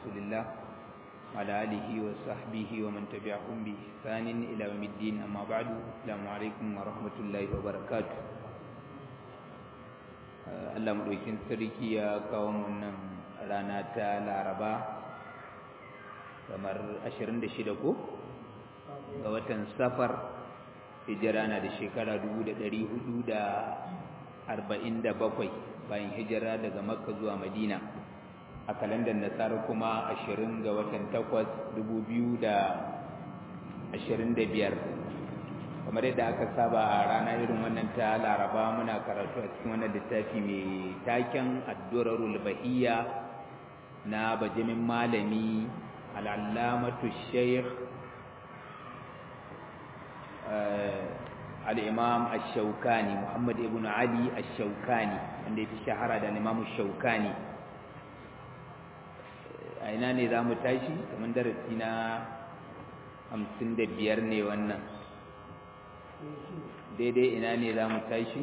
رسول الله وعلى آله وصحبه ومن تبعهم بإحسان إلى يوم الدين أما بعد السلام عليكم ورحمة الله وبركاته Allah maɗaukin sarki ya kawo wannan rana ta laraba kamar 26 ko ga watan safar hijira na da shekara 447 bayan hijira daga makka zuwa madina a kalandar nasara kuma 20 ga watan 8 2025 kamar yadda aka saba a rana irin wannan ta laraba muna karatu a cikin wannan littafi mai taken addurarul bahiyya na bajimin malami al'allamatu shaykh al'imam ash-shaukani muhammad ibn ali ash-shaukani wanda ya fi shahara da imam ash-shaukani a ina ne za mu tashi kamar darasi na hamsin da biyar ne wannan daidai ina ne za mu tashi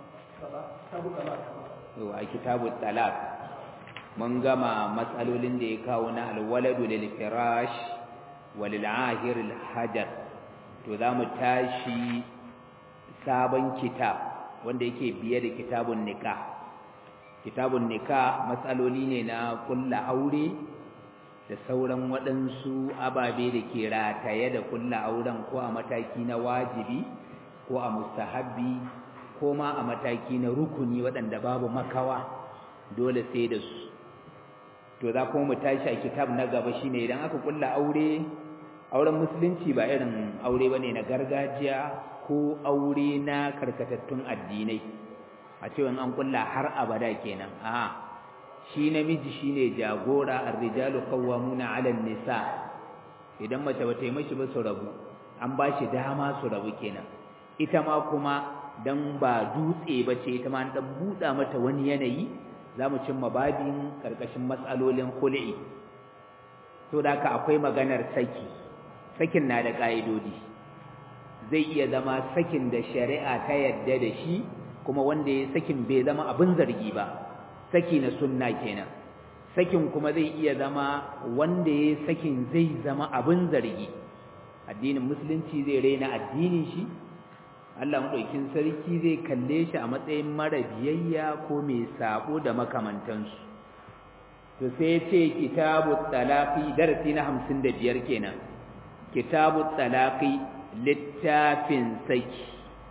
a kitabu talak mun gama matsalolin da ya kawo na alwaladu lil firash walil ahir al hajar to za mu tashi sabon kitab wanda yake biye da kitabun nikah kitabun nikah matsaloli ne na kulla aure da sauran waɗansu ababe da ke rataye da kulla auren ko a mataki na wajibi ko a mustahabbi ko ma a mataki na rukuni waɗanda babu makawa dole sai da su to za kuma mu tashi a kitab na gaba shine idan aka kulla aure auren musulunci ba irin aure bane na gargajiya ko aure na karkatattun addinai a cewa an kulla har abada kenan a shi namiji shine jagora ar-rijalu qawwamuna 'ala an-nisa idan mace bata yi mashi ba su rabu an ba shi dama su rabu kenan ita ma kuma dan ba dutse bace ita ma an dan buɗa mata wani yanayi zamu cimma babin karkashin matsalolin khul'i to da haka akwai maganar saki sakin na da ƙa'idodi zai iya zama sakin da shari'a ta yadda da shi kuma wanda ya sakin bai zama abin zargi ba saki na sunna kenan sakin kuma zai iya zama wanda ya sakin zai zama abin zargi addinin musulunci zai raina addinin shi Allah madaukin sarki zai kalle shi a matsayin mara biyayya ko mai sabo da makamantansu to sai ya ce kitabut talaqi darasi na 55 kenan kitabu talaqi littafin saki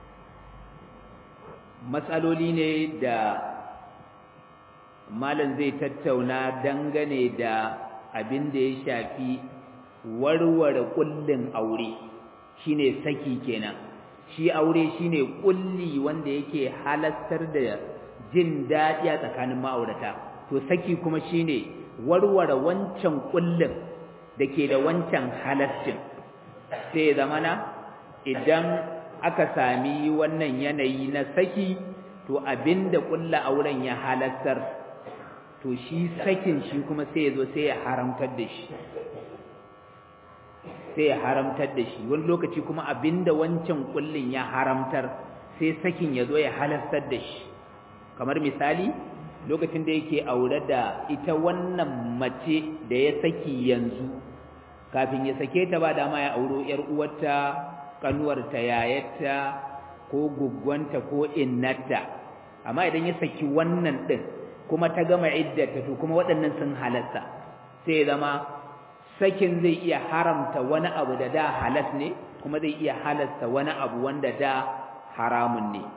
matsaloli ne da malam zai tattauna dangane da abin da ya shafi warware kullin aure shine saki kenan shi aure shine kulli wanda yake halastar da jin daɗi a tsakanin ma'aurata to saki kuma shine warware wancan kullin da ke da wancan halascin sai zamana idan aka sami wannan yanayi na saki to abinda kulla auren ya halattar to shi sakin shi kuma sai yazo sai ya haramtar da shi sai ya haramtar da shi wani lokaci kuma abinda wancan kullin ya haramtar sai sakin yazo ya halattar da shi kamar misali lokacin da yake aure da ita wannan mace da ya saki yanzu kafin ya sake ta ba dama ya auro ‘yar uwarta, kanuwarta, yayarta, ko guggwanta ko innata, amma idan ya saki wannan ɗin kuma ta gama iddata to kuma waɗannan sun halatta, sai ya zama sakin zai iya haramta wani abu da da halas ne, kuma zai iya halasta wani abu wanda da haramun ne.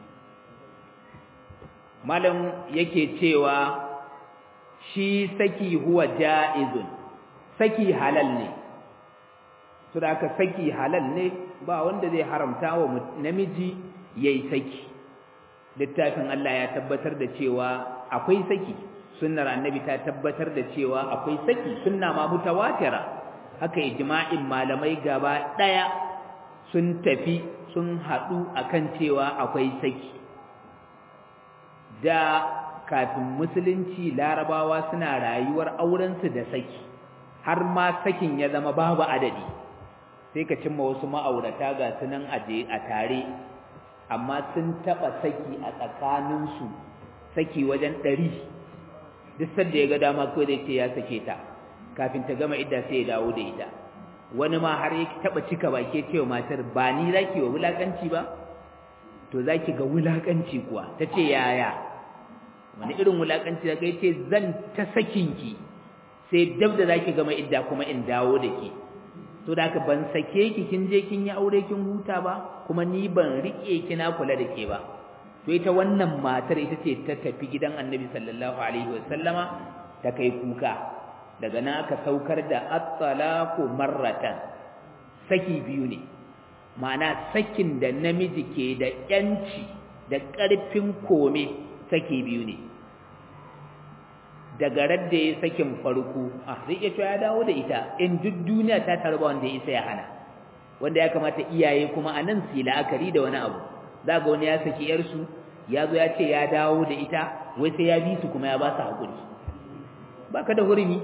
Malam yake cewa shi saki huwa ja'izun. saki halal ne to da aka saki halal ne ba wanda zai haramta wa namiji yayi saki littafin Allah ya tabbatar da cewa akwai saki sunnar annabi ta tabbatar da cewa akwai saki sunna ma mutawatira haka ijma'in malamai gaba daya sun tafi sun hadu akan cewa akwai saki da kafin musulunci larabawa suna rayuwar aurensu da saki har ma sakin ya zama babu adadi sai ka cimma wasu ma'aurata ga sunan aje a tare amma sun taɓa saki a tsakaninsu saki wajen ɗari duk sadda ya ga dama kawai zai ce ya sake ta kafin ta gama idda sai ya dawo da ita wani ma har ya taba cika baki cewa matar ba ni zaki wa wulakanci ba to zaki ga wulakanci kuwa tace yaya wani irin wulakanci da kai ce zan ta sakinki sai dab da zaki gama idda kuma in dawo da ke to da haka ban sake ki kin je kin yi aure kin huta ba kuma ni ban rike ki na kula da ke ba to ita wannan matar ita ce ta tafi gidan Annabi sallallahu alaihi wasallama ta kai kuka daga nan aka saukar da at-talaqu marratan saki biyu ne ma'ana sakin da namiji ke da yanci da ƙarfin kome saki biyu ne daga radda ya sakin farko ah zai iya ya dawo da ita in duk duniya ta tarba wanda ya isa ya hana wanda ya kamata iyaye kuma a nan su la'akari da wani abu za ga wani ya saki yarsu ya zo ya ce ya dawo da ita wai sai ya bi su kuma ya ba su haƙuri ba ka da hurumi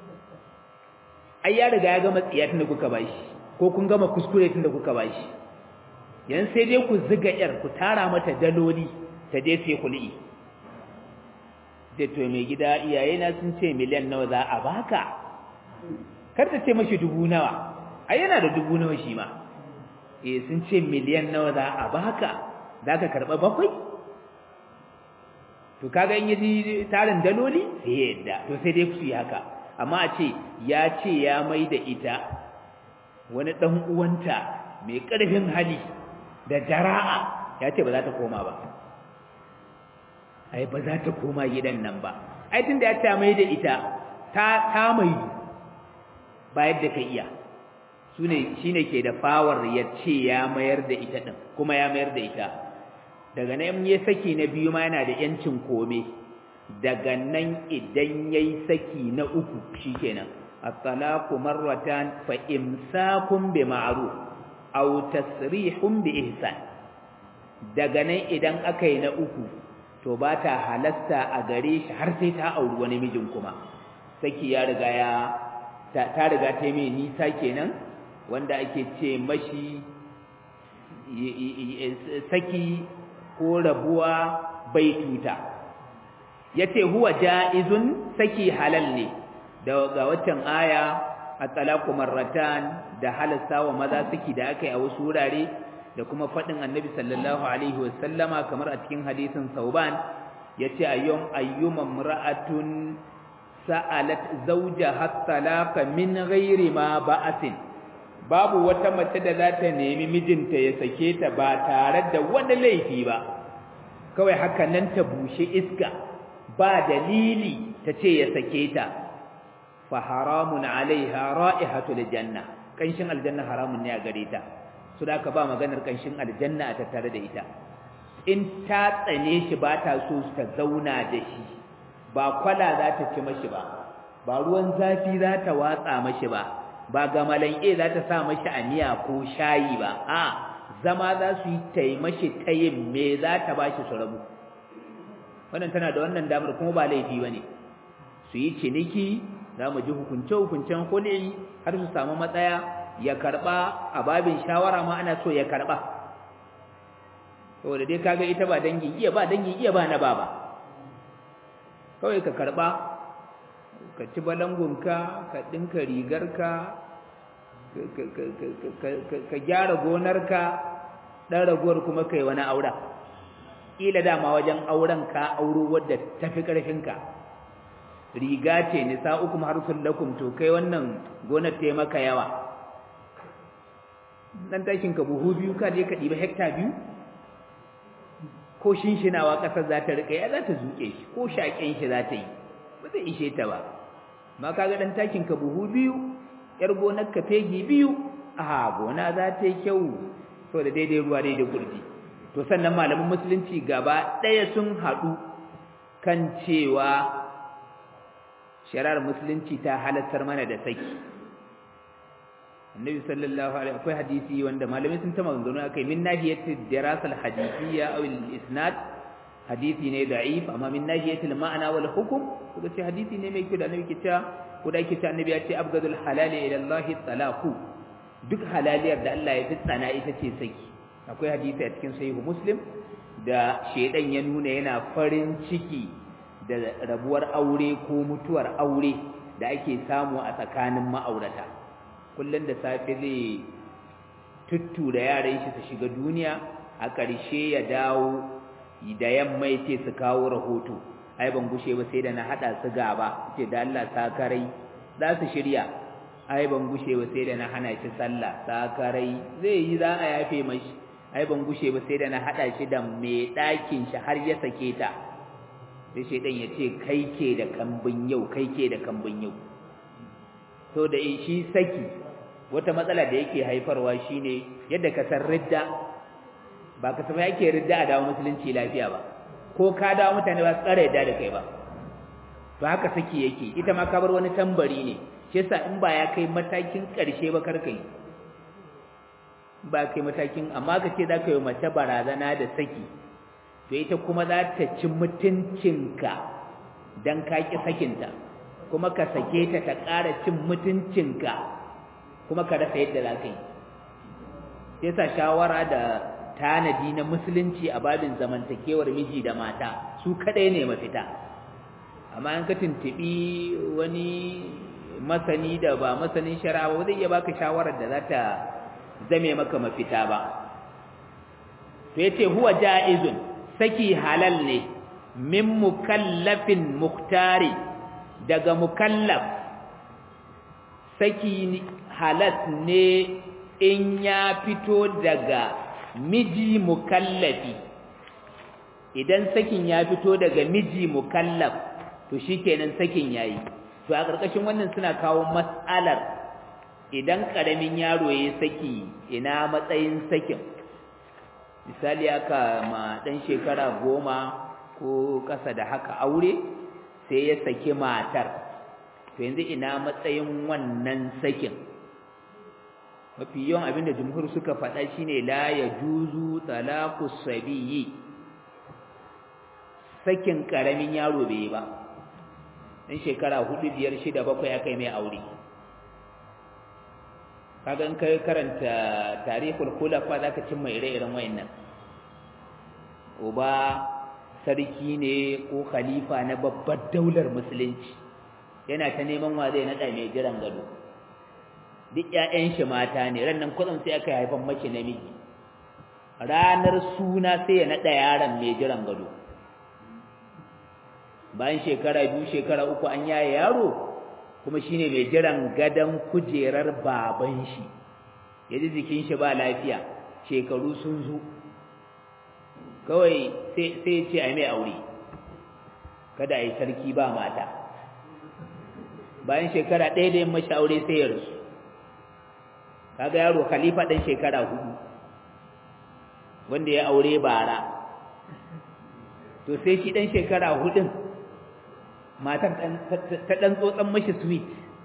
ai ya riga ya gama tsiya tun da kuka ba shi ko kun gama kuskure tun da kuka ba shi yan sai dai ku ziga yar ku tara mata daloli ta je sai kul'i da to mai gida iyayena sun ce miliyan nawa za a baka kar ta ce mashi dubu nawa ai yana da dubu nawa shi ma eh sun ce miliyan nawa za a baka za ka karɓa bakwai to kaga in yaji tarin daloli sai yadda to sai dai su yi haka amma a ce ya ce ya mai da ita wani ɗan uwanta mai ƙarfin hali da jara'a ya ce ba za ta koma ba ai ba za ta koma gidan nan ba ai tun da ya ce mai da ita ta ta mai ba yadda ka iya sune shine ke da fawar ya ce ya mayar da ita din kuma ya mayar da ita daga nan ya saki na biyu ma yana da yancin kome daga nan idan yayi saki na uku shikenan at-talaqu marratan fa imsakun bi ma'ruf aw tasrihun bi ihsan daga nan idan aka yi na uku to ba ta halasta a gare shi har sai ta auri wani mijin kuma saki ya riga ya ta riga ta mai nisa kenan wanda ake ce mashi saki ko rabuwa bai tuta yace huwa jaizun saki halal ne daga waccan aya at-talaqu marratan da halasta wa maza saki da aka yi a wasu wurare da kuma fadin annabi sallallahu alaihi wasallama kamar a cikin hadisin sauban yace ayyum ayyuma imra'atun sa'alat zawjaha talaqa min ghairi ma ba'asin babu wata mace da za ta nemi mijinta ya sake ta ba tare da wani laifi ba kawai haka nan ta bushe iska ba dalili ta ce ya sake ta fa haramun alaiha ra'ihatul janna kanshin aljanna haramun ne a gare ta su da ka ba maganar kanshin aljanna a tattare da ita in ta tsane shi ba ta so ta zauna da shi ba kwala za ta ci mashi ba ba ruwan zafi za ta watsa mashi ba ba gamalan e za ta sa mashi a miya ko shayi ba a zama za su yi taimashi ta yin me za ta ba shi su rabu wannan tana da wannan damar kuma ba laifi ba ne su yi ciniki za mu ji hukunce-hukuncen hulɗi har su samu matsaya ya karɓa a babin shawara ma ana so ya karɓa saboda dai kaga ita ba dangin iya ba dangin iya ba na baba kawai ka karɓa ka ci balangunka ka ɗinka rigarka ka gyara gonarka ɗan ragowar kuma kai wani aura ƙila dama wajen auren ka auro wadda tafi ƙarfinka riga ce nisa ukum harsun lakum to kai wannan gonar ta maka yawa dan tashin ka buhu biyu ka je ka ɗiba hekta biyu ko shinshinawa ƙasar za ta riƙa ya za ta zuƙe shi ko shaƙen shi za ta yi ba zai ishe ta ba ma kaga dan takin ka buhu biyu yar gonar ka fegi biyu a gona za ta yi kyau so da daidai ruwa daidai gurji to sannan malaman musulunci gaba ɗaya sun haɗu kan cewa shari'ar musulunci ta halattar mana da saki annabi sallallahu alaihi akwai hadisi wanda malamai sun ta maganganu akai min nahiyati dirasal hadisiyya aw al isnad hadisi ne da'if amma min nahiyatil ma'ana wal hukm kuka ce hadisi ne mai kyau da annabi ke cewa ko da yake cewa annabi ya ce abgadul halali ila Allah talaqu duk halaliyar da Allah ya fi tsana ita ce saki akwai hadisi a cikin sahihu muslim da shedan ya nuna yana farin ciki da rabuwar aure ko mutuwar aure da ake samu a tsakanin ma'aurata kullum da safe zai tuttu da yaran shi su shiga duniya a ƙarshe ya dawo da yamma ya ce su kawo rahoto ai ban gushe ba sai da na haɗa su gaba ce da Allah sakarai za su shirya ai ban gushe ba sai da na hana shi sallah sakarai zai yi za a yafe mashi ai ban gushe ba sai da na haɗa shi da mai ɗakin shi har ya sake ta sai shaidan ya ce kai ke da kambin yau kai ke da kambin yau to da shi saki wata matsala da yake haifarwa shine yadda ka san ridda ba ka san yake ridda a dawo musulunci lafiya ba ko ka dawo mutane ba tsara yadda da kai ba to haka saki yake ita ma ka bar wani tambari ne shi yasa in ba ya kai matakin ƙarshe ba kar kai ba kai matakin amma ka ce za ka yi mace barazana da saki to ita kuma za ta ci mutuncinka don ka ƙi sakinta kuma ka sake ta ta ƙara cin mutuncinka kuma ka rasa yadda za ka yi sai sa shawara da tanadi na musulunci a babin zamantakewar miji da mata su kaɗai ne mafita amma in ka tuntuɓi wani masani da ba masanin shari'a ba zai iya baka shawarar da za ta zame maka mafita ba to yace huwa ja'izun saki halal ne min mukallafin muktari daga mukallaf saki halas ne in ya fito daga miji mukallafi idan sakin ya fito daga miji mukallaf to shikenan sakin yayi to a ƙarƙashin wannan suna kawo mas'alar idan ƙaramin yaro ya saki ina matsayin sakin misali aka ma ɗan shekara goma ko ƙasa da haka aure sai ya saki matar to yanzu ina matsayin wannan sakin mafi yawan abinda jumhur suka faɗa shine la ya juzu talaqus sabiyyi sakin ƙaramin yaro bai yi ba ɗan shekara hudu biyar shida bakwai aka yi mai aure kaga in kai karanta tarihul khulafa zaka cimma ire-iren wayannan uba sarki ne ko khalifa na babbar daular musulunci yana ta neman wa zai nada mai jiran gado duk ƴaƴan shi mata ne ran nan kudin sai aka haifan mace namiji ranar suna sai ya nada yaron mai jiran gado bayan shekara biyu shekara uku an yaye yaro kuma shine mai jiran gadan kujerar baban shi yaji jikin shi ba lafiya shekaru sun zo kawai sai sai ce ai mai aure kada ai sarki ba mata bayan shekara ɗaya da yin mashi aure sai ya rasu kaga yaro khalifa ɗan shekara hudu wanda ya aure bara to sai shi ɗan shekara hudun matar ta ɗan tsotsan mashi sweet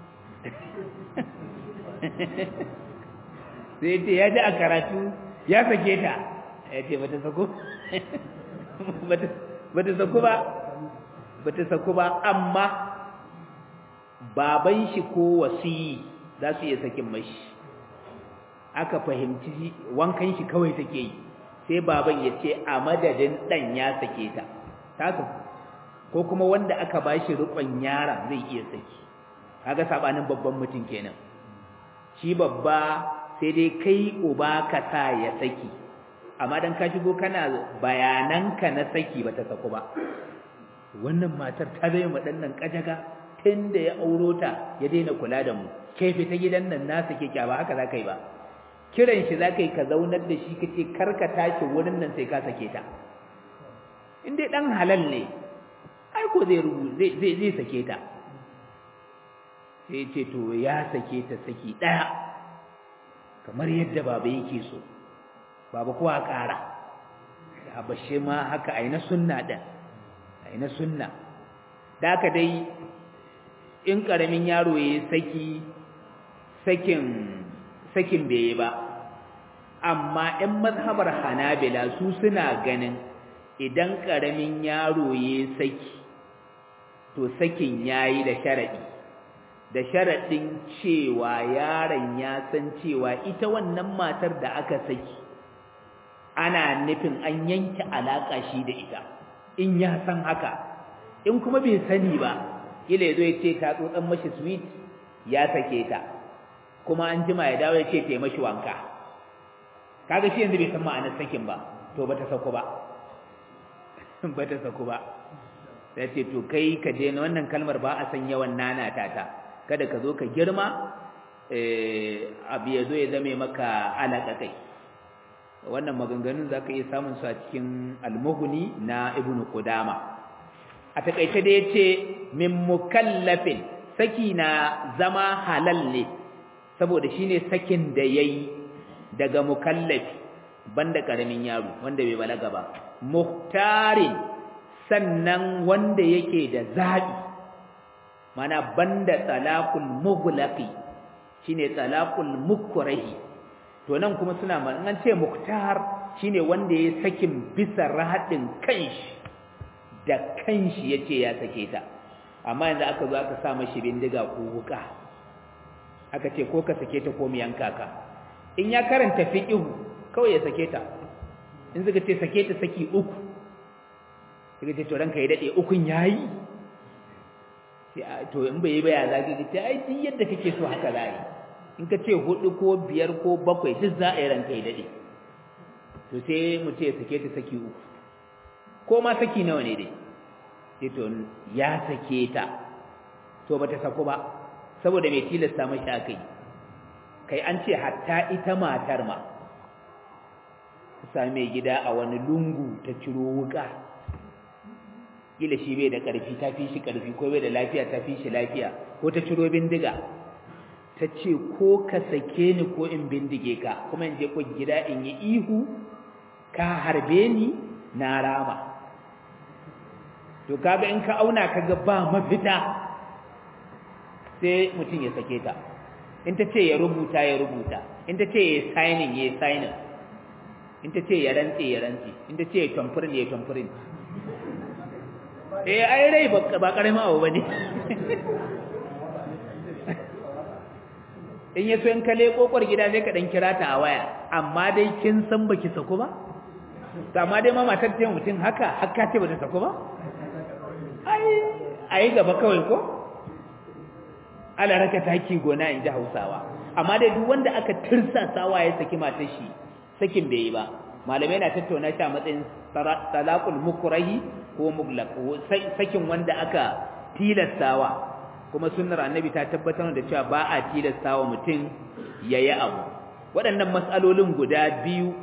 sai ce ya ji a karatu ya sake ta ya ce ba ta sako ba ta sako ba ba ta sako ba amma baban shi ko wasiyi za su iya sakin mashi aka fahimci wankan shi kawai take yi sai baban ya ce a madadin ɗan ya sake ta ta ko kuma wanda aka bashi rukun yaron zai iya saki kaga sabanin babban mutum kenan shi babba sai dai kai uba ka sa ya saki amma dan ka shigo kana bayananka na saki bata saku ba wannan matar ta zai mu dannan kajaga tunda ya auro ta ya daina kula da mu kai fita gidan nan na sake kya ba haka zaka yi ba kiran shi zaka yi ka zaunar da shi kace karka tashi wurin nan sai ka sake ta in dai dan halal ne ai ko zai rubu zai zai zai sake ta sai ce to ya sake ta saki daya kamar yadda baba yake so baba kuwa ƙara da bashe ma haka aina sunna din aina sunna da haka dai in karamin yaro yayi saki sakin sakin bai ba amma ɗan mazhabar Hanabila su suna ganin idan karamin yaro yayi saki to sakin yayi da sharadi da sharaɗin cewa yaron ya san cewa ita wannan matar da aka saki ana nufin an yanke alaƙa shi da ita in ya san haka in kuma bai sani ba kila yazo ya ce ta tsotsan mashi sweet ya sake ta kuma an jima ya dawo ya ce ta mashi wanka kaga shi yanzu bai san ma'anar sakin ba to bata sako ba bata sako ba sai ce to kai ka je na wannan kalmar ba a san yawan nana ta ta kada ka zo ka girma eh abu ya zo ya zame maka alaka kai wannan maganganun za ka iya samun su a cikin almuhuni na ibn qudama a takaice da yace min mukallafin saki na zama halal ne saboda shine sakin da yayi daga mukallafi banda karamin yaro wanda bai balaga ba muhtarin sannan wanda yake da zabi mana banda talaqul mughlaqi shine talaqul mukrahi to nan kuma suna ma an ce muktar shine wanda ya sakin bisa rahadin kanshi da kanshi yace ya sake ta amma yanzu aka zo aka sa mashi bindiga ko wuka aka ce ko ka sake ta ko mu yanka ka in ya karanta fiqhu kawai ya sake ta in suka ce sake ta saki uku suka ce to ranka ya dade ukun yayi to in bai yi ba ya zagi ta ai duk yadda kake so haka zai in ka ce hudu ko biyar ko bakwai duk za a yi ranka ya daɗe to sai mu ce sake ta saki uku ko ma saki nawa ne dai sai to ya sake ta to bata saku ba saboda mai tilasta mashi aka yi kai an ce hatta ita matar ma ta same gida a wani lungu ta ciro wuka kila shi bai da ƙarfi ta fi shi ƙarfi ko bai da lafiya ta fi shi lafiya ko ta ciro bindiga ta ce ko ka sake ni ko in bindige ka kuma in je ko gida in yi ihu ka harbe ni na rama to kaga in ka auna kaga ba mafita sai mutum ya sake ta in ta ce ya rubuta ya rubuta in ta ce ya signing ya signing in ta ce ya rantse ya rantse in ta ce ya tamfurin ya tamfurin eh ai rai ba karamin abu bane in yaso in ka leko kwar gida sai ka dan kira ta a waya amma dai kin san baki sako ba to amma dai ma matar ta mutum haka hakka ce bata sako ba ai ai gaba kawai ko ala raka taki gona in ji Hausawa amma dai duk wanda aka tirsasawa ya saki matar shi sakin bai yi ba malamai na tattauna shi a matsayin talaqul mukrahi ko muglaq sakin wanda aka tilastawa kuma sunnar annabi ta tabbatar da cewa ba a tilastawa mutum yayi abu waɗannan mas'alolin guda biyu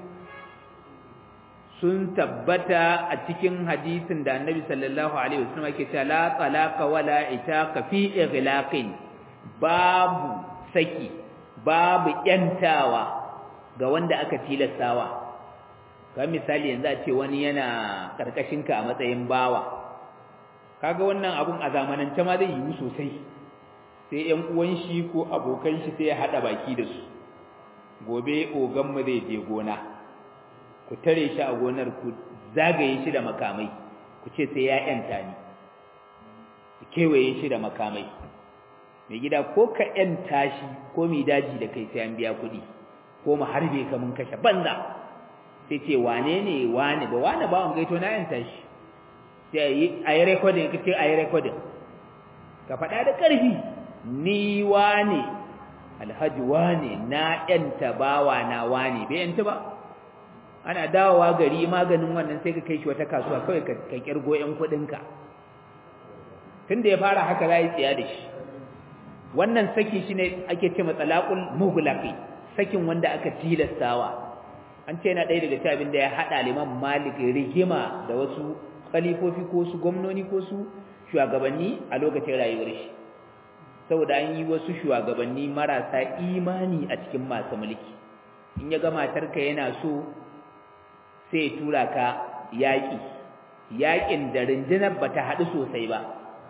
sun tabbata a cikin hadisin da annabi sallallahu alaihi wasallam yake cewa la talaqa wala itaqa fi ighlaqin babu saki babu yantawa ga wanda aka tilastawa ga misali yanzu a ce wani yana karkashin ka a matsayin bawa kaga wannan abun a zamanance ma zai yiwu sosai sai ƴan uwan shi ko abokan shi sai ya hada baki da su gobe ogan mu zai je gona ku tare shi a gonar ku zagaye shi da makamai ku ce sai ya yanta ni ku kewaye shi da makamai mai gida ko ka yanta shi ko mai daji da kai sai an biya kuɗi ko mu harbe ka mun kashe banza sai ce wane ne wane ba wane ba wani gaito na yanta shi sai a yi rekodin ka ce a yi rekodin ka faɗa da ƙarfi ni wane alhaji wane na yanta bawa na wane bai yanta ba ana dawowa gari maganin wannan sai ka kai shi wata kasuwa kawai ka kirgo yan kuɗinka tun da ya fara haka za yi tsiya da shi wannan saki shi ne ake ce matsalakul mugulaki sakin wanda aka tilastawa an ce yana ɗaya daga cikin abin da ya haɗa liman malik rigima da wasu khalifofi ko su gwamnoni ko su shugabanni a lokacin rayuwar shi saboda an yi wasu shugabanni marasa imani a cikin masu mulki in ya ga matarka yana so sai ya tura ka yaƙi yaƙin da rundunar ba ta haɗu sosai ba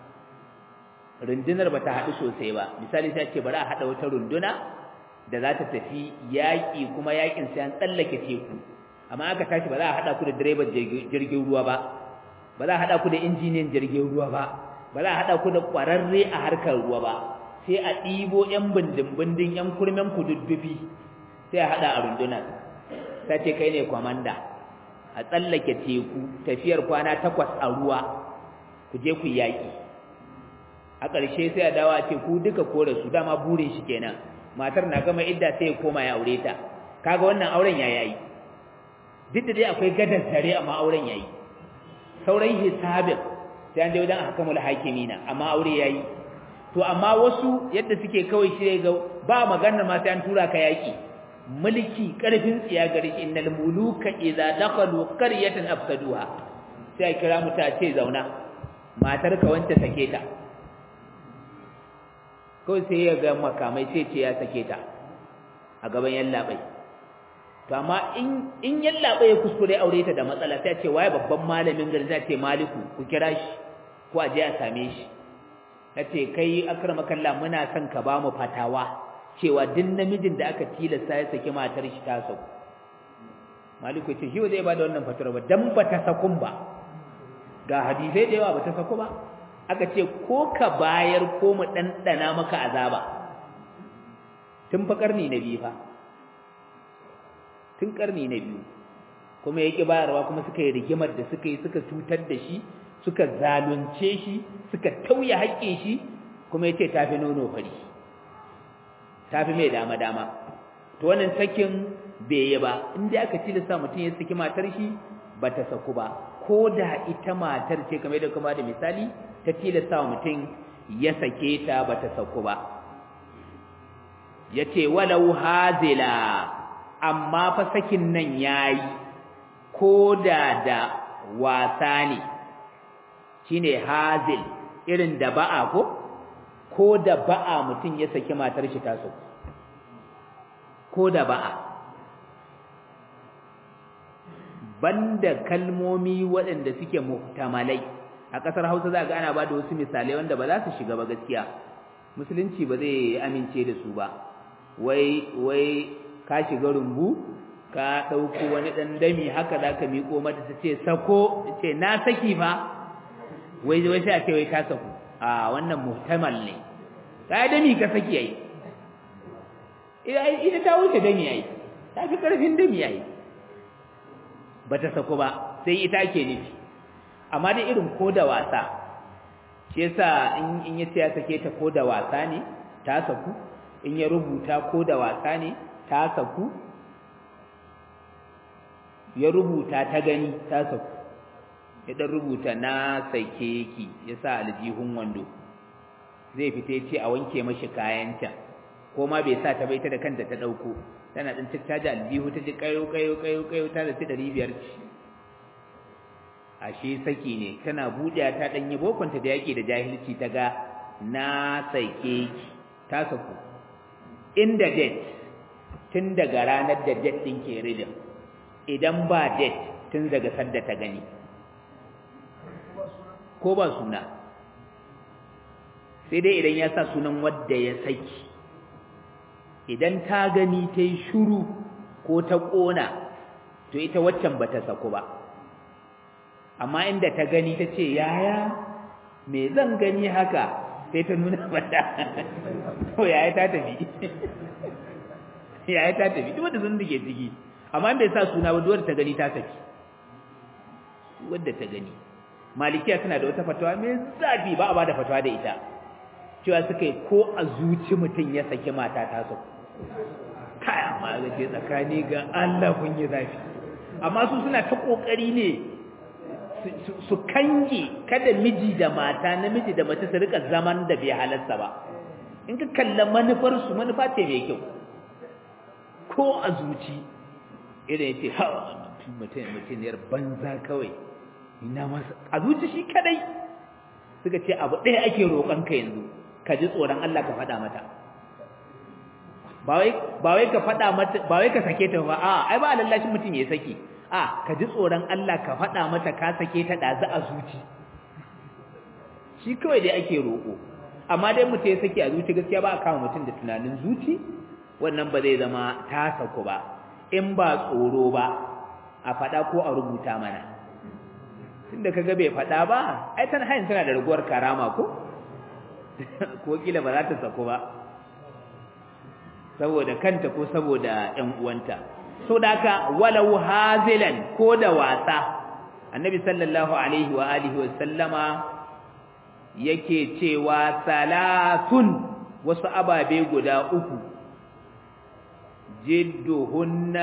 rundunar ba ta haɗu sosai ba misali sai ce bari a haɗa wata runduna da za ta tafi yaƙi kuma yaƙin sai an tsallake teku amma aka tashi ba za a haɗa ku da direban jirgin ruwa ba ba za a haɗa ku da injiniyan jirgin ruwa ba ba za a haɗa ku da ƙwararre a harkar ruwa ba sai a ɗibo ƴan bindin-bindin ƴan kurmen kududdufi sai a haɗa a rundunar ta ce kai ne kwamanda a tsallake teku tafiyar kwana takwas a ruwa ku je ku yaƙi a ƙarshe sai a dawo a ce ku duka kore su dama burin shi kenan matar na gama idda sai ya koma ya aure ta kaga wannan auren ya yayi duk da dai akwai gadar tare amma auren yayi sauran hisabin sai an je wajen hakamul hakimina amma aure yayi to amma wasu yadda suke kawai shi ga ba maganar ma sai an tura ka yaki mulki karfin tsiya gari innal muluka idza dakhalu qaryatan afsaduha sai a kira mu ta ce zauna matar ka wanda sake ta kawai sai ya ga makamai sai ce ya sake ta a gaban yallabai to amma in in yallabai ya kuskure aure ta da matsala sai ce waye babban malamin gari sai ce maliku ku kira shi ko a je a same shi yace kai akramakallah muna son ka ba mu fatawa cewa duk namijin da aka tilasta ya saki matar shi ta sau maliku ce shi zai ba da wannan fatawar ba dan ba ta sakun ba ga hadisai da yawa ba ta saku ba aka ce ko ka bayar ko mu dandana maka azaba tun fa karni na biyu fa tun karni na biyu kuma yake bayarwa kuma suka yi rigimar da suka yi suka cutar da shi suka zalunce shi suka tauye haƙƙin shi kuma yace tafi nono fari tafi mai dama dama to wannan sakin bai yi ba inda aka tilasta mutum ya saki matar shi bata saku ba ko da ita matar ce kamar da kuma da misali ta tilasta mutum ya sake ta bata saku ba yace walau hazila amma fa sakin nan yayi ko da da wasa ne shine hazil irin da ba'a ko ko da ba'a mutum ya saki matar shi ta so ko da ba'a banda kalmomi waɗanda suke muhtamalai a ƙasar Hausa za ga ana ba da wasu misalai wanda ba za su shiga ba gaskiya musulunci ba zai amince da su ba wai wai ka shiga rumbu ka ɗauko wani ɗan dami haka za ka miƙo mata ta ce sako ce na saki fa wai wai sai a ce wai ta saku a wannan muhtamal ne ka dami ka saki yayi ita ta wuce dami yayi ta fi ƙarfin dami yayi ba ta saku ba sai ita ake nufi amma da irin ko da wasa shi yasa in in ya ce ya sake ta ko da wasa ne ta saku in ya rubuta ko da wasa ne ta saku ya rubuta ta gani ta saku ya dan rubuta na sake ki ya sa aljihun wando zai fita ya ce a wanke mashi kayanta ko ma bai sa ta bai ta da kanta ta dauko tana din tattaja aljihu ta ji kayo kayo kayo kayo ta da 500 ce ashe saki ne tana buɗe ta dan yi bokonta da yake da jahilci ta ga na sake ki ta saku inda date tun daga ranar da date din ke ridin idan ba date tun daga sadda ta gani ko ba suna sai dai idan ya sa sunan wadda ya saki idan ta gani ta yi shuru ko ta ƙona to ita waccan ba ta saku ba amma inda ta gani ta ce yaya me zan gani haka sai ta nuna mata to yaya ta tafi yaya ta tafi duk wanda sun dake ciki amma bai sa suna ba duwar ta gani ta saki wadda ta gani malikiya suna da wata fatawa mai zafi ba a ba da fatawa da ita cewa suka yi ko a zuci mutum ya saki mata ta saku kai amma ga ce tsakani ga Allah kun yi zafi amma su suna ta kokari ne su kange kada miji da mata namiji da mace su rika zaman da bai halarsa ba in ka kalla manufar su manufa ce mai kyau ko a zuci idan yace ha mutum mutum yar banza kawai ina masa a zuci shi kadai suka ce abu ɗaya ake roƙon ka yanzu ka ji tsoron Allah ka faɗa mata ba wai ka faɗa mata ba wai ka sake ta ba a ai ba lallashin mutum ya saki a ka ji tsoron Allah ka faɗa mata ka sake ta ɗazu a zuci shi kawai dai ake roƙo amma dai mutum ya saki a zuci gaskiya ba a kama mutum da tunanin zuci wannan ba zai zama ta saku ba in ba tsoro ba a faɗa ko a rubuta mana tunda kaga bai faɗa ba ai tana hayin tana da raguwar karama ko ko kila ba za ta saku ba saboda kanta ko saboda ƴan uwanta so da haka walau hazilan ko da wasa annabi sallallahu alaihi wa alihi wa sallama yake cewa salatun wasu ababe guda uku jidduhunna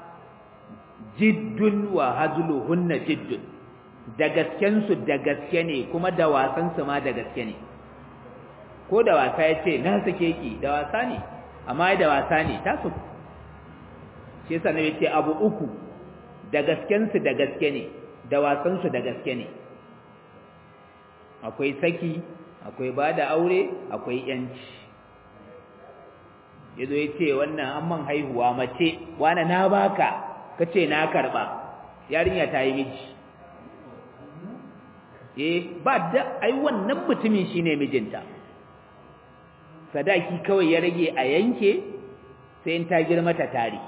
jiddun wa hazluhunna jiddun da gaskensu da gaske ne kuma da wasansu ma da gaske ne ko da wasa ya ce na sake ki da wasa ne amma da wasa ne ta su shi yasa ne yace abu uku da gaskensu da gaske ne da wasansu da gaske ne akwai saki akwai bada aure akwai yanci yazo yace wannan amman haihuwa mace wani na baka kace na karba yarinya ta yi miji eh ba da ai wannan mutumin shine mijinta sadaki kawai ya rage a yanke sai in ta girma ta tare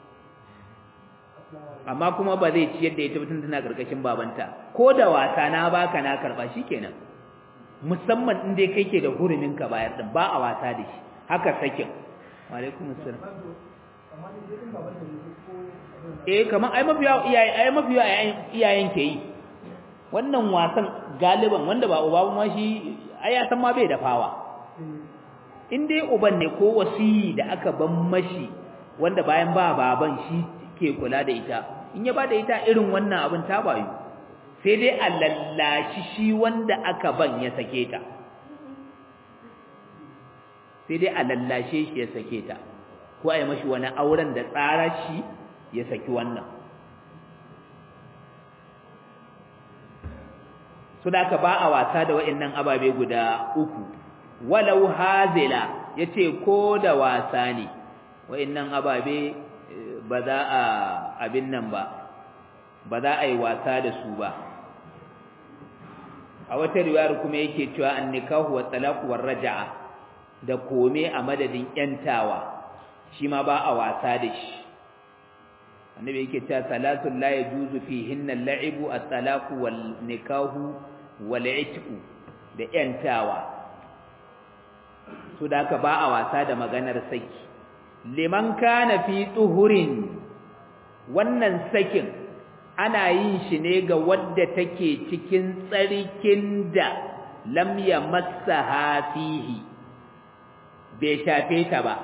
amma kuma ba zai ciyar da ita mutum tana karkashin babanta ko da wasa na baka na karba shikenan musamman in dai kai ke da hurumin ka bayar din ba a wasa da shi haka sakin wa alaikum assalam eh kaman ai mafiya iyaye ai mafiya iyayen ke yi wannan wasan galiban wanda ba uba ma shi ai ya san ma bai dafawa in dai uban ne ko wasiyi da aka ban mashi wanda bayan ba baban shi ke kula da ita in ya bada ita irin wannan abin ta bayu sai dai a lallashi shi wanda aka ban ya sake ta sai dai a lallashe shi ya sake ta ko a yi mashi wani auren da tsara shi ya saki wannan su da aka ba a wasa da wa'annan ababe guda uku walau hazila ya ce ko da wasa ne wa'annan ababe ba za a abin nan ba ba za a yi wasa da su ba a wata riwayar kuma yake cewa an nikahu wa talaqu war raja'a da kome a madadin yantawa shi ma ba a wasa da shi annabi yake cewa salatul la yajuzu fihinna al-la'ibu at-talaqu wal nikahu wal itqu da yantawa su da ka ba a wasa da maganar saki liman kana fi tuhurin wannan sakin ana yin shi ne ga wadda take cikin tsarkin da lam yamassaha fihi bai shafe ta ba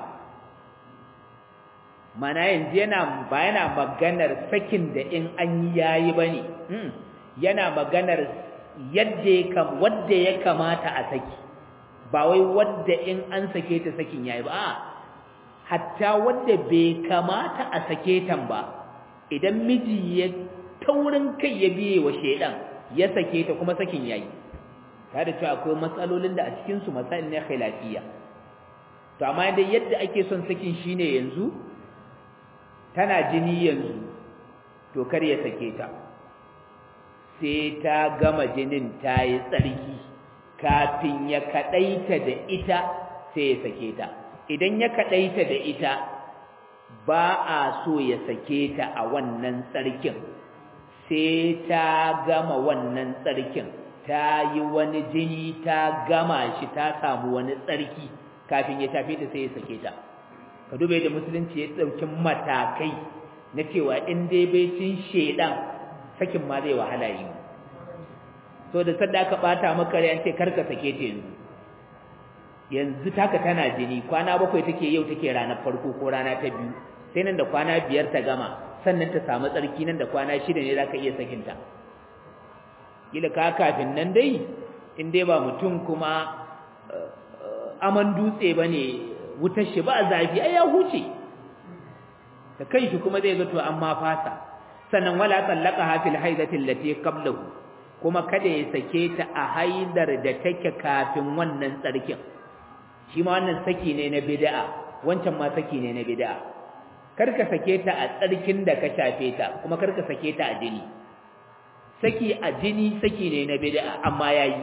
mana yanzu yana ba yana maganar sakin da in an yi yayi bane yana maganar yadda ya kam wadda ya kamata a saki ba wai wadda in an sake ta sakin yayi ba hatta wadda bai kamata a sake ta ba idan miji ya taurin kai ya biye wa shedan ya sake ta kuma sakin yayi tare da cewa akwai matsalolin da a cikin su masail ne khilafiyya to amma dai yadda ake son sakin shine yanzu tana jini yanzu to kar ya sake ta sai ta gama jinin ta yi tsarki kafin ya kadaita da ita sai ya sake ta idan ya kadaita da ita ba a so ya sake ta a wannan tsarkin sai ta gama wannan tsarkin ta yi wani jini ta gama shi ta samu wani tsarki kafin ya tafi ta sai ya sake ta ka dube da musulunci ya ɗauki matakai na cewa in dai bai cin shedan sakin ma zai wahala yi so da sadda aka bata maka rai an ce karka sake ta yanzu yanzu taka tana jini kwana bakwai take yau take ranar farko ko rana ta biyu sai nan da kwana biyar ta gama sannan ta samu tsarki nan da kwana shida ne zaka iya sakinta kila ka kafin nan dai in dai ba mutum kuma aman dutse bane wutar shi ba zafi ai ya huce da kai shi kuma zai ga to amma fasa sannan wala tallaqaha fil haidati allati qablahu kuma kada ya sake ta a haidar da take kafin wannan tsarkin shi ma wannan saki ne na bid'a wancan ma saki ne na bid'a karka sake ta a tsarkin da ka shafe ta kuma karka sake ta a jini saki a jini saki ne na bid'a amma yayi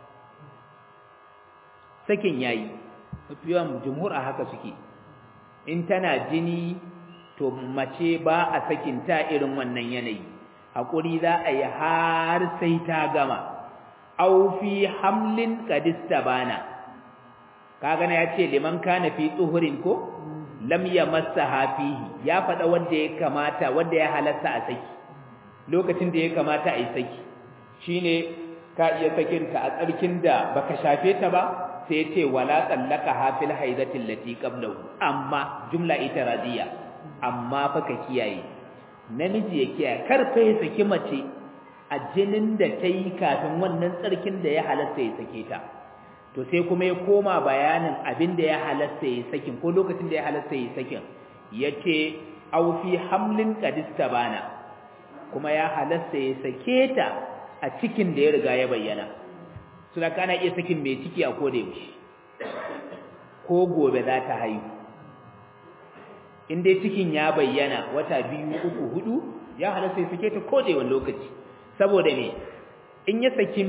sakin yayi mafiyan jumhur a haka suke in tana jini to mace ba a sakin ta irin wannan yanayi hakuri za a yi har sai ta gama aw fi hamlin qadistabana kaga na yace liman kana fi tsuhurin ko lam yamassaha fihi ya fada wanda ya kamata wanda ya halatta a saki lokacin da ya kamata a yi saki shine ka iya sakinta a tsarkin da baka shafe ta ba sai ce wala tsallaka hafil haidatin lati qablahu amma jumla itiradiyya amma fa ka kiyaye namiji ya kiyaye kar fa ya saki mace a jinin da ta yi kafin wannan tsarkin da ya halatta ya sake ta to sai kuma ya koma bayanin abin da ya halatta ya sakin ko lokacin da ya halatta ya sakin yace aw fi hamlin qadista bana kuma ya halatta ya sake ta a cikin da ya riga ya bayyana su da kana iya sakin mai ciki a koda yaushe ko gobe za ta haihu in dai cikin ya bayyana wata biyu uku hudu ya halatta ya sake ta koda yawan lokaci saboda me in ya saki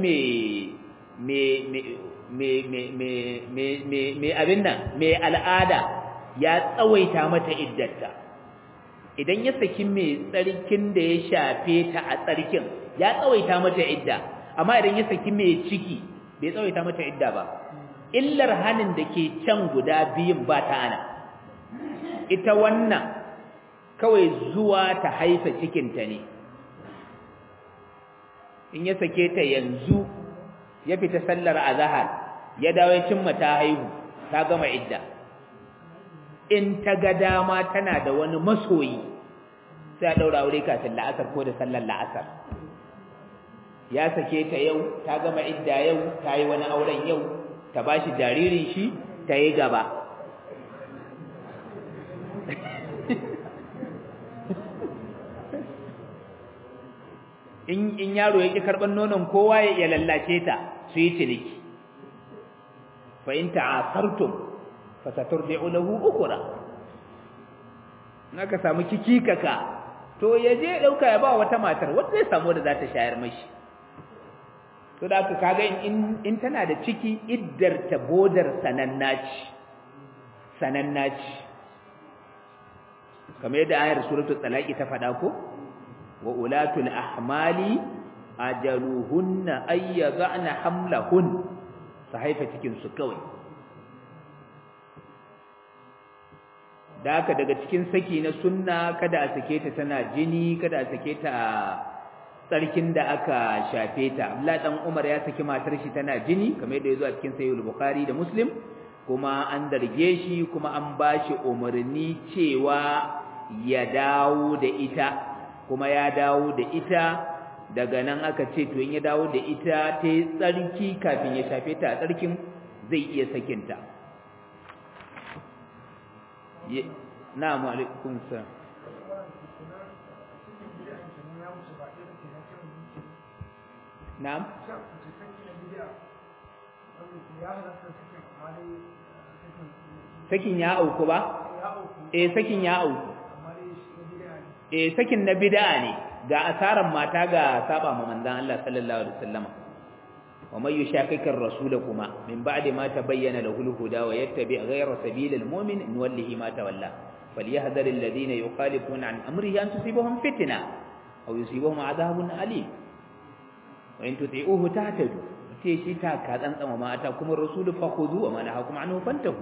mai abin nan mai al'ada ya tsawaita mata iddarta idan ya saki mai tsarkin da ya shafe ta a tsarkin ya tsawaita mata idda amma idan ya saki mai ciki bai tsawaita mata idda ba illar hanin da ke can guda biyun ba ta ana ita wannan kawai zuwa ta haifa cikinta ne in ya sake ta yanzu ya fita sallar azahar ya dawo ya cimma ta haihu ta gama idda in ta ga dama tana da wani masoyi sai a daura aure kafin la'asar ko da sallar la'asar ya sake ta yau ta gama idda yau ta yi wani auren yau ta bashi jaririn shi ta yi gaba in in yaro yake karban nonon kowa ya lallace ta su yi ciniki fa in ta'asartum fa saturdi'u lahu ukra naka samu kikikaka to yaje dauka ya ba wata matar wanda zai samu da za ta shayar mashi to da aka kaga in in tana da ciki iddar ta bodar sanannaci sanannaci kamar yadda ayar suratul talaqi ta faɗa ko wa ulatul ahmali ajaluhunna ay yad'na hamlahun su haifa cikin su kawai da haka daga cikin saki na sunna kada a sake ta tana jini kada a sake ta tsarkin da aka shafe ta Abdullah dan Umar ya saki matar shi tana jini kamar yadda yazo a cikin Sahih al-Bukhari da Muslim kuma an darge shi kuma an bashi umarni cewa ya dawo da ita kuma ya dawo da ita daga nan aka ce to in ya dawo da ita ta yi tsarki kafin ya shafe ta a tsarkin zai iya sakinta na'am alaikum salam na'am sakin ya auku ba eh sakin ya auku eh sakin na bid'a ne ga asaran mata ga saba ma manzon Allah sallallahu alaihi wasallam wa may yushaqiqir rasul kuma min ba'di ma tabayyana lahu al-huda wa yattabi ghayra sabilil mu'min nuwallihi ma tawalla falyahdhar alladhina yukhalifuna an amrihi an tusibahum fitna aw yusibahum adhabun alim wa in tuti'uhu tahtadu ce shi ta ka tsantsama mata kuma rasul fa khudhu wa ma nahakum anhu fantahu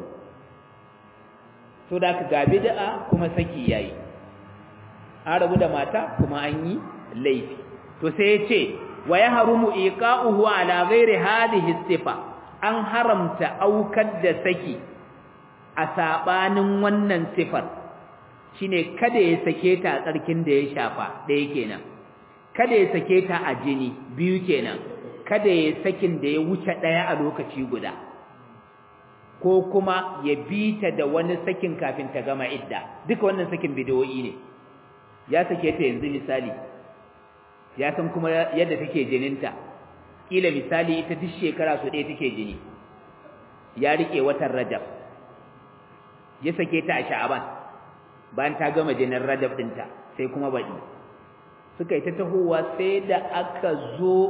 to da ka ga bid'a kuma saki yayi an rabu da mata kuma an yi laifi to sai ya ce wa ya harumu iqa'uhu ala ghairi hadhihi sifa an haramta aukar da saki a sabanin wannan sifar shine kada ya sake ta a tsarkin da ya shafa ɗaya kenan kada ya sake ta a jini biyu kenan kada ya sakin da ya wuce ɗaya a lokaci guda ko kuma ya bi ta da wani sakin kafin ta gama idda duka wannan sakin bidiyoyi ne ya sake ta yanzu misali ya san kuma yadda take jininta kila misali ita duk shekara su ɗaya take jini ya rike watan rajab ya sake ta a sha'aban bayan ta gama jinin rajab ɗinta sai kuma baɗi suka yi ta tahowa sai da aka zo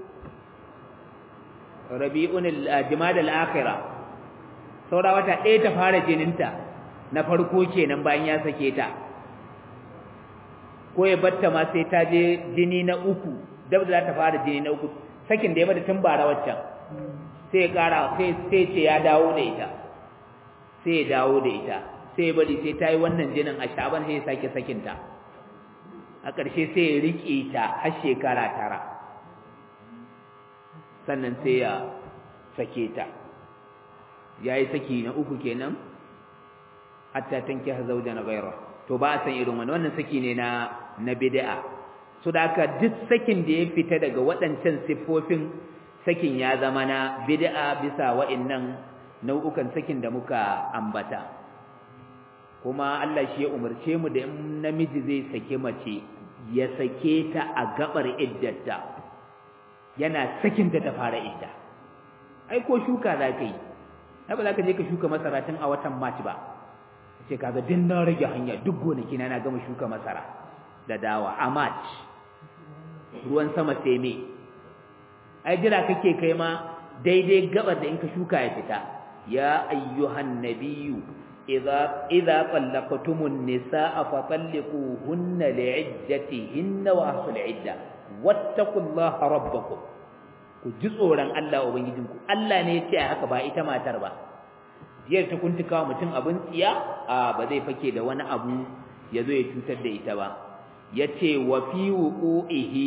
rabi'un al-jimad al-akhirah saura wata ɗaya ta fara jininta na farko kenan bayan ya sake ta ko ya batta ma sai ta je jini na uku dab da za ta fara jini na uku sakin da ya mata tun bara waccan sai ya kara sai sai ce ya dawo da ita sai ya dawo da ita sai ya bari sai ta yi wannan jinin a shaban sai ya sake sakin ta a ƙarshe sai ya riƙe ta har shekara tara sannan sai ya sake ta yayi saki na uku kenan hatta tankiha zawjan ghayra to ba a san irin wannan wannan saki ne na na bid'a so da haka duk sakin da ya fita daga waɗancan siffofin sakin ya zama na bid'a bisa wa'annan nau'ukan sakin da muka ambata kuma Allah shi ya umarce mu da in namiji zai sake mace ya sake ta a gabar iddarta yana sakin da ta fara idda ai ko shuka za ka yi ai ba za ka je ka shuka masara tun a watan March ba ce kaga din na rage hanya duk gonaki na gama shuka masara da dawa a March ruwan sama sai me ai jira kake kai ma daidai gabar da in ka shuka ya fita ya ayyuhan nabiyyu idza idza talaqtumun nisaa fa talliquhunna li'iddatihinna wa ahsul idda wattaqullaha rabbakum ku ji tsoron Allah ubangijinku Allah ne ya ce haka ba ita matar ba jiyar ta kuntuka mutum abin tsiya a ba zai fake da wani abu ya zo ya cutar da ita ba ya ce wa fi wuƙo'ihi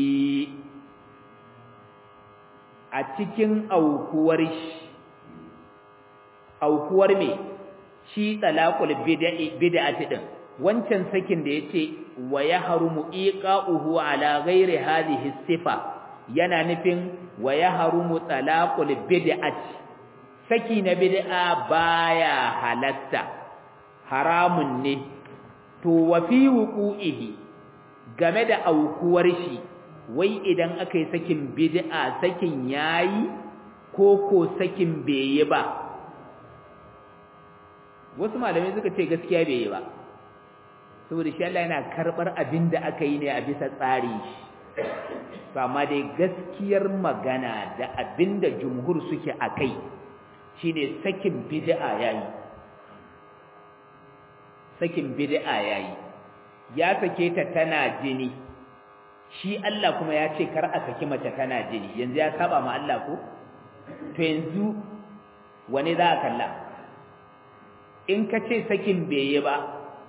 a cikin aukuwar shi aukuwar me shi talaqul bid'ati din wancan sakin da yace wa yahrumu iqa'uhu ala ghairi hadhihi sifa yana nufin wa yahrumu talaqul bid'ati saki na bid'a baya halatta haramun ne to wa fi wuqu'ihi game da aukuwar shi wai idan aka yi sakin bid'a sakin yayi ko ko sakin bai yi ba wasu malamai suka ce gaskiya bai yi ba saboda shi Allah yana karbar abin da aka yi ne a bisa tsari to amma dai gaskiyar magana da abin da jumhur suke a kai shine sakin bid'a yayi sakin bid'a yayi ya sake ta tana jini shi Allah kuma ya ce kar a saki mace tana jini yanzu ya saba ma Allah ko to yanzu wane za a kalla in ka ce sakin bai yi ba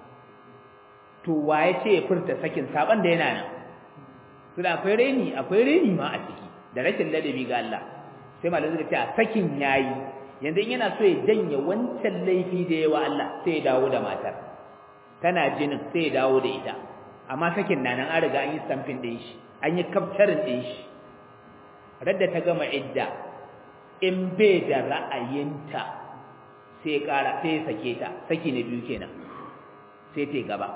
to waye ce ya furta sakin saban da yana nan to da akwai reni akwai reni ma a ciki da rashin ladabi ga Allah sai malamin suka ce a sakin yayi yanzu in yana so ya janye wancan laifi da yawa Allah sai ya dawo da matar tana jinin sai ya dawo da ita amma sakin na nan an riga an yi stamping din shi an yi capturing din shi radda ta gama idda in bai da ra'ayinta sai ya kara sai ya sake ta saki na biyu kenan sai ta gaba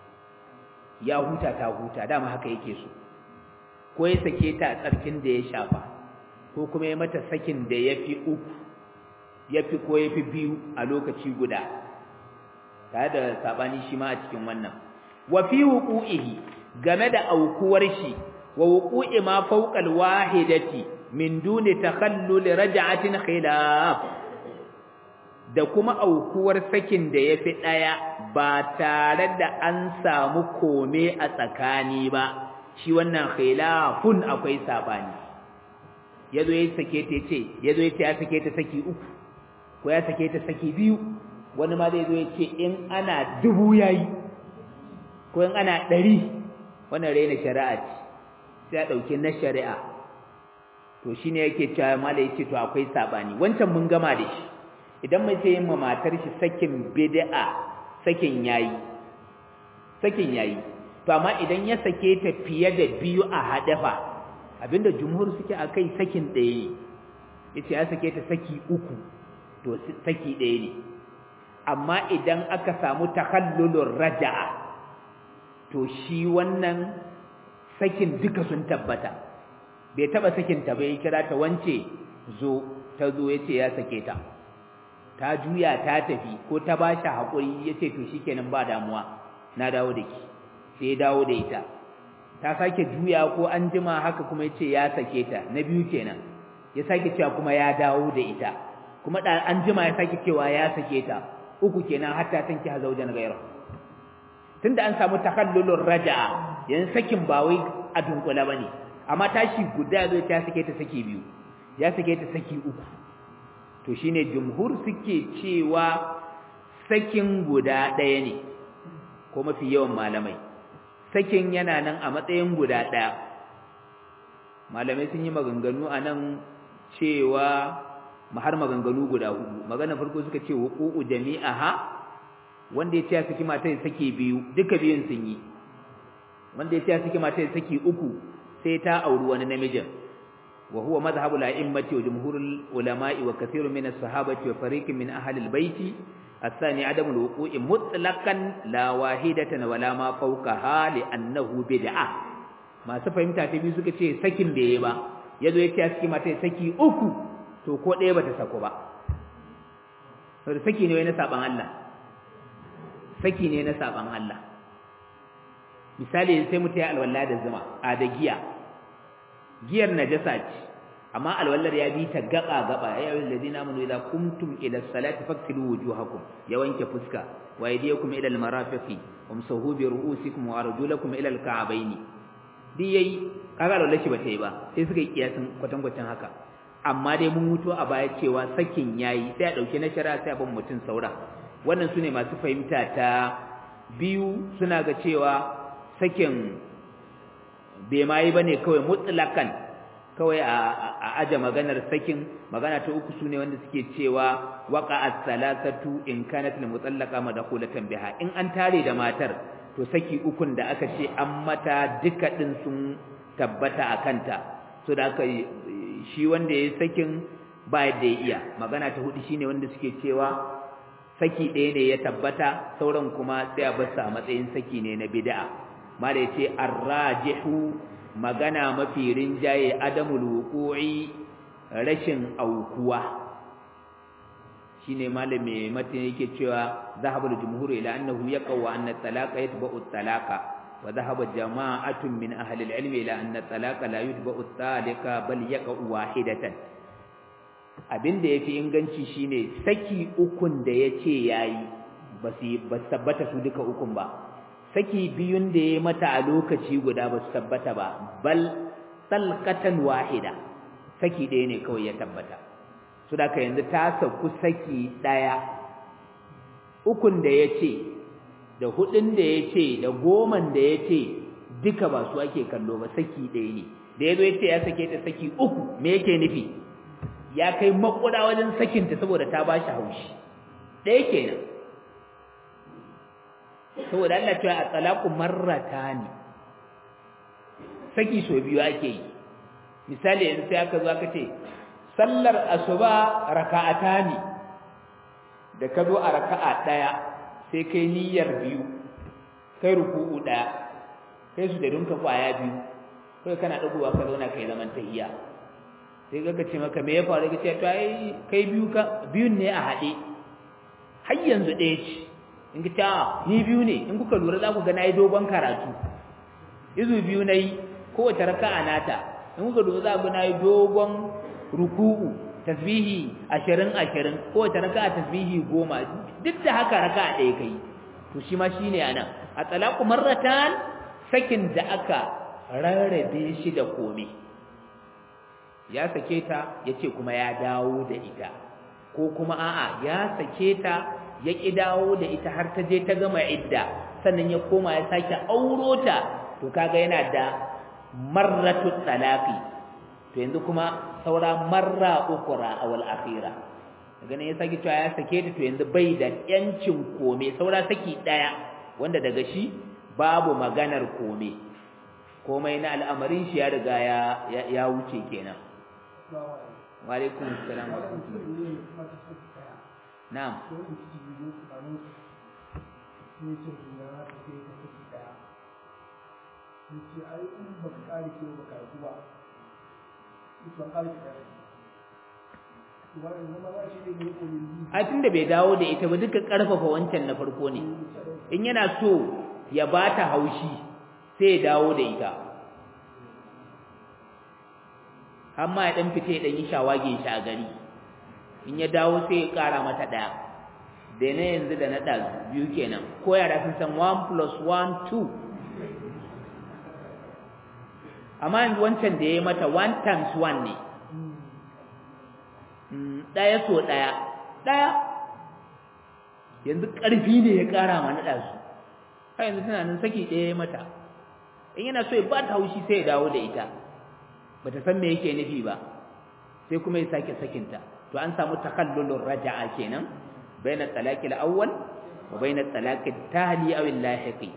ya huta ta huta dama haka yake so ko ya sake ta a tsarkin da ya shafa ko kuma ya mata sakin da ya fi uku ya fi ko ya fi biyu a lokaci guda tare da sabani shi ma a cikin wannan wa fi wuqu'ihi game da aukuwar shi wa wuqu'i ma fawqa alwahidati min duni takhallul raj'atin khilaf da kuma aukuwar sakin da yafi daya ba tare da an samu kome a tsakani ba shi wannan khilafun akwai sabani yazo ya sake ta yace yazo ya ce ya sake ta saki uku ko ya sake ta saki biyu wani ma zai zo ya ce in ana dubu yayi ko in ana ɗari wannan raina shari'a ce sai a ɗauki na shari'a to shi ne yake cewa mala ya ce to akwai saɓani wancan mun gama da shi idan mai sai yin ma matar shi sakin bid'a sakin yayi sakin yayi to amma idan ya sake ta fiye da biyu a haɗafa abinda jumhur suke a kai sakin ɗaya ne ya ce ya sake ta saki uku to saki ɗaya ne amma idan aka samu takhallulur raja'a to shi wannan sakin duka sun tabbata bai taba sakin ta bai kira ta wance zo ta zo yace ya sake ta ta juya ta tafi ko ta bashi hakuri yace to shikenan ba damuwa na dawo da ki sai dawo da ita ta sake juya ko an jima haka kuma yace ya sake ta na biyu kenan ya sake cewa kuma ya dawo da ita kuma da an jima ya sake cewa ya sake ta uku kenan hatta tanki hazaujan gaira tunda an samu takallulur raja'a yan sakin ba wai a dunkula bane amma tashi guda zai ta sake ta saki biyu ya sake ta saki uku to shine jumhur suke cewa sakin guda ɗaya ne ko mafi yawan malamai sakin yana nan a matsayin guda ɗaya malamai sun yi maganganu a nan cewa har maganganu guda hudu magana farko suka ce wuqu'u jami'aha wanda ya ce ya saki mata ya saki biyu duka biyun sun yi wanda ya ce ya saki mata ya saki uku sai ta auri wani namijin wa huwa madhhabu al-a'immati wa jumhurul ulama'i wa kathirun min as-sahabati wa fariqin min ahli al-bayti الثاني عدم الوقوع مطلقا لا واحدة ولا ما فوقها لأنه بدعة ما سفهمت تبي suka ce sakin da yayi ba yazo yace a cikin mata saki uku to ko ɗaya bata sako ba saboda saki ne na saban Allah saki ne na saban Allah misali sai mutai alwala da zuma a da giya giyar najasa ce amma alwallar ya bi ta gaba gaba ya ayyuhal ladina amanu idza kumtum ila salati faktilu wujuhakum ya wanke fuska wa aydiyakum ila almarafiqi wamsahu bi ru'usikum wa arjulakum ila alka'baini di yayi kaga alwallar shi bata yi ba sai suka yi kiyasin kwatankwacin haka amma dai mun mutu a baya cewa sakin yayi sai a dauke na shari'a sai a ban mutun saura wannan sune masu fahimta ta biyu suna ga cewa sakin bai ma yi bane kawai mutlakan kawai a aje maganar sakin magana ta uku sune wanda suke cewa waqa as-salasatu in kanat al-mutallaqa madkhulatan biha in an tare da matar to saki ukun da aka ce an mata duka din sun tabbata akanta so da aka shi wanda yayi sakin ba yadda ya iya magana ta hudu shine wanda suke cewa saki ɗaya ne ya tabbata sauran kuma sai a bar a matsayin saki ne na bid'a mala yace ar-rajihu magana mafi rinjaye adamul wuqu'i rashin aukuwa shine malami matin yake cewa zahabul jumhur ila annahu yaqaw anna talaqa yatba'u talaqa wa dhahaba jama'atun min ahli al-ilm ila anna talaqa la yatba'u talika bal yaqa'u wahidatan abinda yafi inganci shine saki ukun da yace yayi basi ba tabbata su duka ukun ba saki biyun da ya mata a lokaci guda ba su tabbata ba bal talqatan wahida saki ɗaya ne kawai ya tabbata su da ka yanzu ta sauku saki ɗaya ukun da ya ce da hudun da ya ce da goman da ya ce duka ba su ake kallo ba saki ɗaya ne da ya zo ya ce ya sake ta saki uku me yake nufi ya kai makuda wajen sakinta saboda ta ba shi haushi ɗaya kenan saboda Allah cewa a talaku marratani saki so biyu ake yi misali yanzu sai aka zo aka ce sallar asuba raka'atani da ka zo a raka'a daya sai kai niyyar biyu kai ruku'u daya kai su da dunka kwaya biyu kai kana dagowa ka zauna kai zaman tahiyya sai ga ce maka me ya faru ka ce to ai kai biyu ka biyun ne a hade har yanzu ɗaya ce in ka ta ni biyu ne in kuka lura za ku ga nayi dogon karatu izu biyu nayi kowace raka'a nata in kuka lura za ku ga nayi dogon ruku'u tasbihi 20 20 kowace raka'a tasbihi 10 duk da haka raka'a ɗaya kai to shi ma shine anan a talaqu marratan sakin da aka rarrabe shi da komai ya sake ta yace kuma ya dawo da ita ko kuma a'a ya sake ta ya ƙi dawo da ita har ta je ta gama idda sannan ya koma ya sake auro ta to kaga yana da marratu talaqi to yanzu kuma saura marra ukura awal akhira daga nan ya sake cewa ya sake ta to yanzu bai da yancin kome saura saki daya wanda daga shi babu maganar kome komai na al'amarin shi ya riga ya ya wuce kenan wa alaikum assalam wa rahmatullahi na'am yace ai in baka kare ki baka karatu ba yace ban kare ki kare a tunda bai dawo da ita ba duka karfafa wancan na farko ne in yana so ya bata haushi sai ya dawo da ita amma ya dan fite dan yi shawage shi a gari in ya dawo sai ya kara mata daya da na yanzu da na ɗazu biyu kenan ko yara sun san 1 plus 1 2 amma yanzu wancan da ya yi mata 1 times 1 ne ɗaya so ɗaya ɗaya yanzu ƙarfi ne ya ƙara ma na ɗazu har yanzu tana nan saki ɗaya ya mata in yana so ya ba ta haushi sai ya dawo da ita ba ta san me yake nufi ba sai kuma ya sake sakinta to an samu takallulur raja'a kenan baina talaqi al-awwal wa baina talaqi at-tali aw al-lahiqi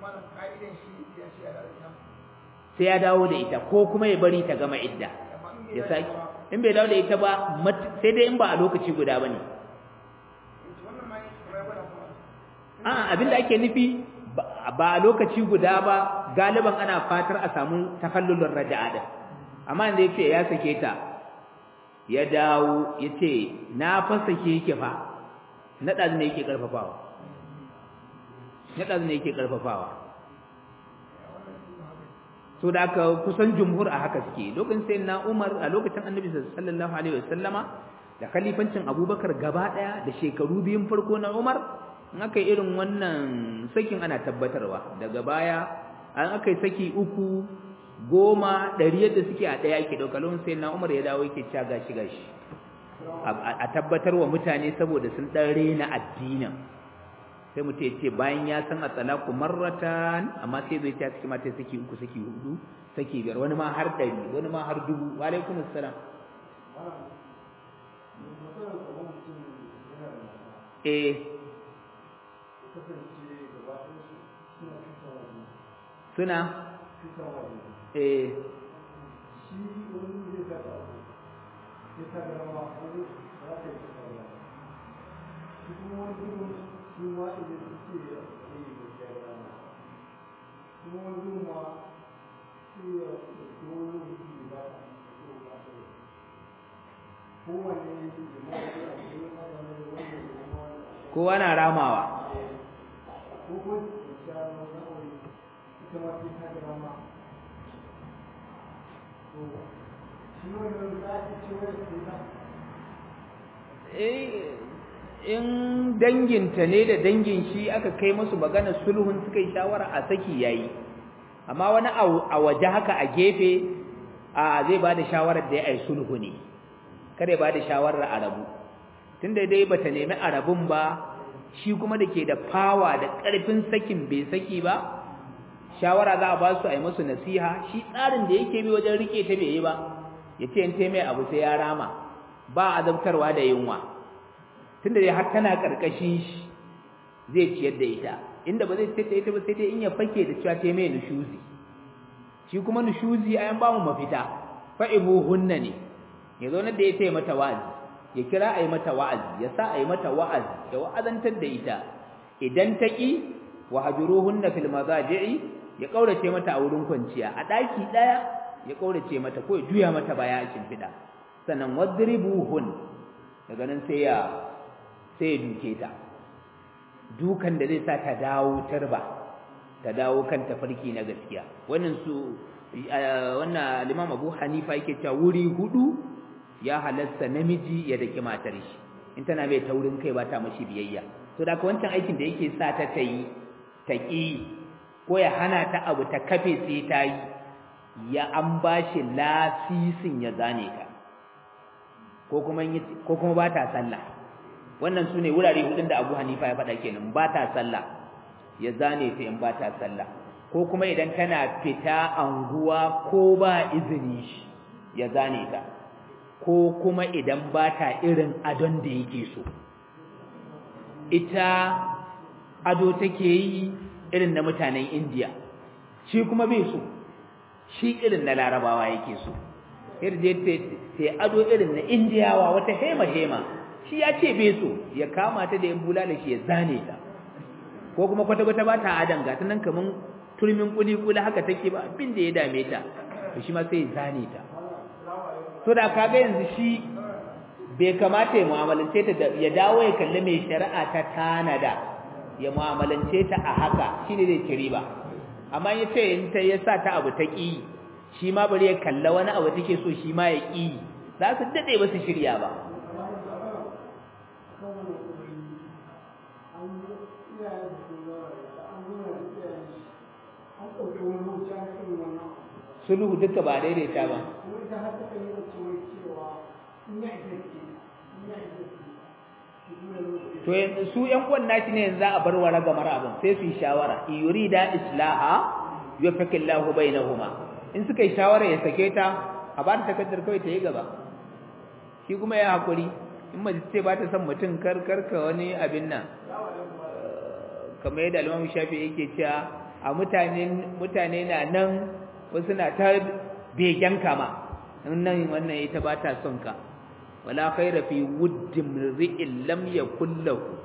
sai ya dawo da ita ko kuma ya bari ta gama idda ya saki in bai dawo da ita ba sai dai in ba a lokaci guda bane a abinda ake nufi ba a lokaci guda ba galiban ana fatar a samu takallulun raja'a din amma inda yace ya sake ta ya dawo yace na fa sake yake fa na dazu ne yake karfafawa na dazu ne yake karfafawa so da aka kusan jumhur a haka suke lokacin sai na Umar a lokacin Annabi sallallahu alaihi wasallama da khalifancin Abubakar gaba daya da shekaru biyun farko na Umar in aka yi irin wannan sakin ana tabbatarwa daga baya an aka yi saki uku goma ɗari yadda suke a ɗaya ake ɗauka lokacin sai na Umar ya dawo yake cewa gashi gashi a tabbatar wa mutane saboda sun ɗan rena addinin sai mutum ya ce bayan ya san a talaku marratan amma sai zai ta cikin mata saki uku saki hudu saki biyar wani ma har ɗari wani ma har dubu wa alaikum assalam eh suna eh kowa na ramawa in danginta ne da dangin shi aka kai musu magana sulhun suka yi shawara a saki yayi amma wani a waje haka a gefe a zai ba da shawarar da ya yi sulhu ne kada ya ba da shawarar arabu tunda dai bata nemi arabun ba shi kuma da ke da fawa da ƙarfin sakin bai saki ba shawara za a ba su a yi musu nasiha shi tsarin da yake bi wajen rike ta bai yi ba ya ce in mai abu sai ya rama ba azabtarwa da yunwa tunda dai har tana karkashin shi zai ciyar da ita inda ba zai ciyar da ita ba sai dai in ya fake da cewa ta mai nushuzi shi kuma nushuzi ayan ba mu mafita fa hunna ne ya zo da ya ce mata wa'azi ya kira a yi mata wa'azi ya sa a yi mata wa'azi ya wa'azantar da ita idan ta ƙi wa hajuruhunna fil mazaji'i ya kaurace mata a wurin kwanciya a ɗaki ɗaya ya kaurace mata ko ya juya mata baya a shimfiɗa sannan wadribuhun daga nan sai ya sai ya duke ta dukan da zai sa ta dawo tarba ta dawo kan tafarki na gaskiya wannan su wannan Imam Abu Hanifa yake cewa wuri hudu ya halasta namiji ya daki matar shi in tana mai taurin kai ba ta mashi biyayya to da wancan aikin da yake sa ta tayi ta ki ko ya hana ta abu ta kafe sai ta yi ya an bashi lasisin ya zane ta ko kuma ko kuma ba ta sallah wannan sune wurare hudun da Abu Hanifa ya faɗa kenan ba ta sallah ya zane ta in ba ta sallah ko kuma idan tana fita anguwa ko ba izini shi ya zane ta ko kuma idan ba ta irin adon da yake so ita ado take yi irin na mutanen India shi kuma bai so shi irin na larabawa yake so irje sai ado irin na Indiyawa wata hema hema shi ya ce bai so ya kama ta da yan bulala shi ya zane ta ko kuma kwata kwata ba ta adan ga ta nan kaman turmin kuli kuli haka take ba abin da ya dame ta to shi ma sai ya zane ta to da kaga yanzu shi bai kamata ya mu'amalance ta da ya dawo ya kalli mai shari'a ta tanada ya mu'amalance ta a haka shine zai ci riba amma ya ce in ta yasa ta abu ta ki shi ma bari ya kalla wani abu take so shi ma ya ki za su dade ba su shirya ba sulhu duka ba daidaita ba to yanzu su ƴan uwan nashi ne yanzu a bar wara gamar abin sai su yi shawara yurida islaha yufakkillahu bainahuma in suka yi shawara ya sake ta a ba ta takaddar kawai ta yi gaba shi kuma ya hakuri in mace ce ba ta son mutum kar karka wani abin nan kamar yadda Imam Shafi yake cewa a mutane mutane na nan wasu na ta begen kama nan wannan ita ba ta son ka wala khaira fi wuddim ri'in lam yakul lahu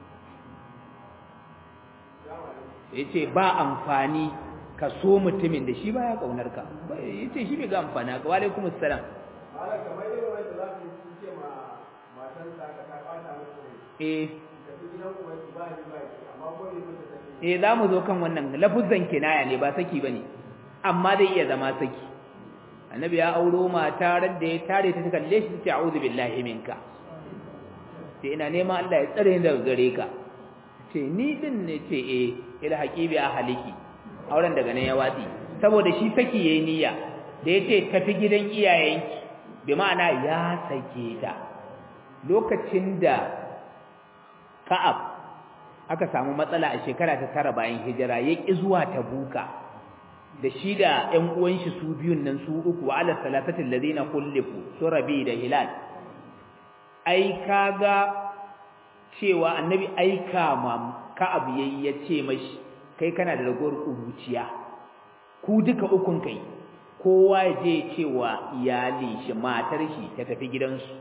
yace ba amfani ka so mutumin da shi baya kaunar ka yace shi bai ga amfana ka wa alaikum assalam Malam kamar irin wanda za su yi ce ma matansa ka ta ɓata musu rai. eh Tafi gidan uwansu ba ni ba ki amma ko ne mutu take. eh za mu zo kan wannan lafuzan kinaya ne ba saki bane amma zai iya zama saki annabi ya auro mata ran da ya tare ta kalle shi ta a'udhu billahi minka sai ina neman Allah ya tsare ni daga gare ka ce ni din ne ce eh ila haqibi a haliki auren daga nan ya watsi saboda shi saki yayi niyya da yace tafi gidan iyayenki bi ma'ana ya sake ta lokacin da Ka'ab aka samu matsala a shekara ta tara bayan hijira ya ƙi zuwa tabuka da shi da ƴan uwan shi su biyun nan su uku wa ala salatatil ladina kullifu su rabi da hilal ai kaga cewa annabi aika ma ka'ab yayi ya ce mashi kai kana da ragowar kuruciya ku duka ukun kai kowa ya je cewa iyali shi matar shi ta tafi gidansu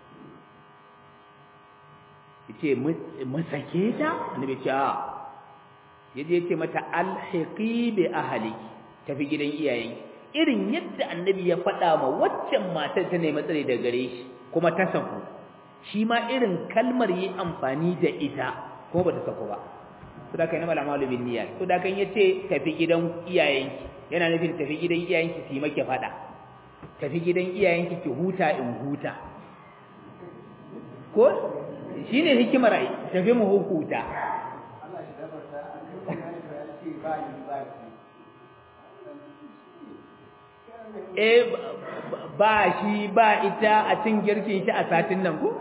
yace mu sake ta annabi ce a yaje yace mata alhiqi bi ahliki tafi gidan iyayen irin yadda annabi ya faɗa ma waccan matar ta nemi tsare da gare shi kuma ta saku shi ma irin kalmar yi amfani da ita kuma bata saku ba to da kai na malama bin niyya to da kan yace tafi gidan iyayenki yana nufin tafi gidan iyayenki su yi make faɗa tafi gidan iyayenki ki huta in huta ko shi ne hikimar ai tafi mu hukuta Allah shi dabarta a kan wani ya ce ba ni ba ki. eh ba shi ba ita a cin girkin shi a satin nan ko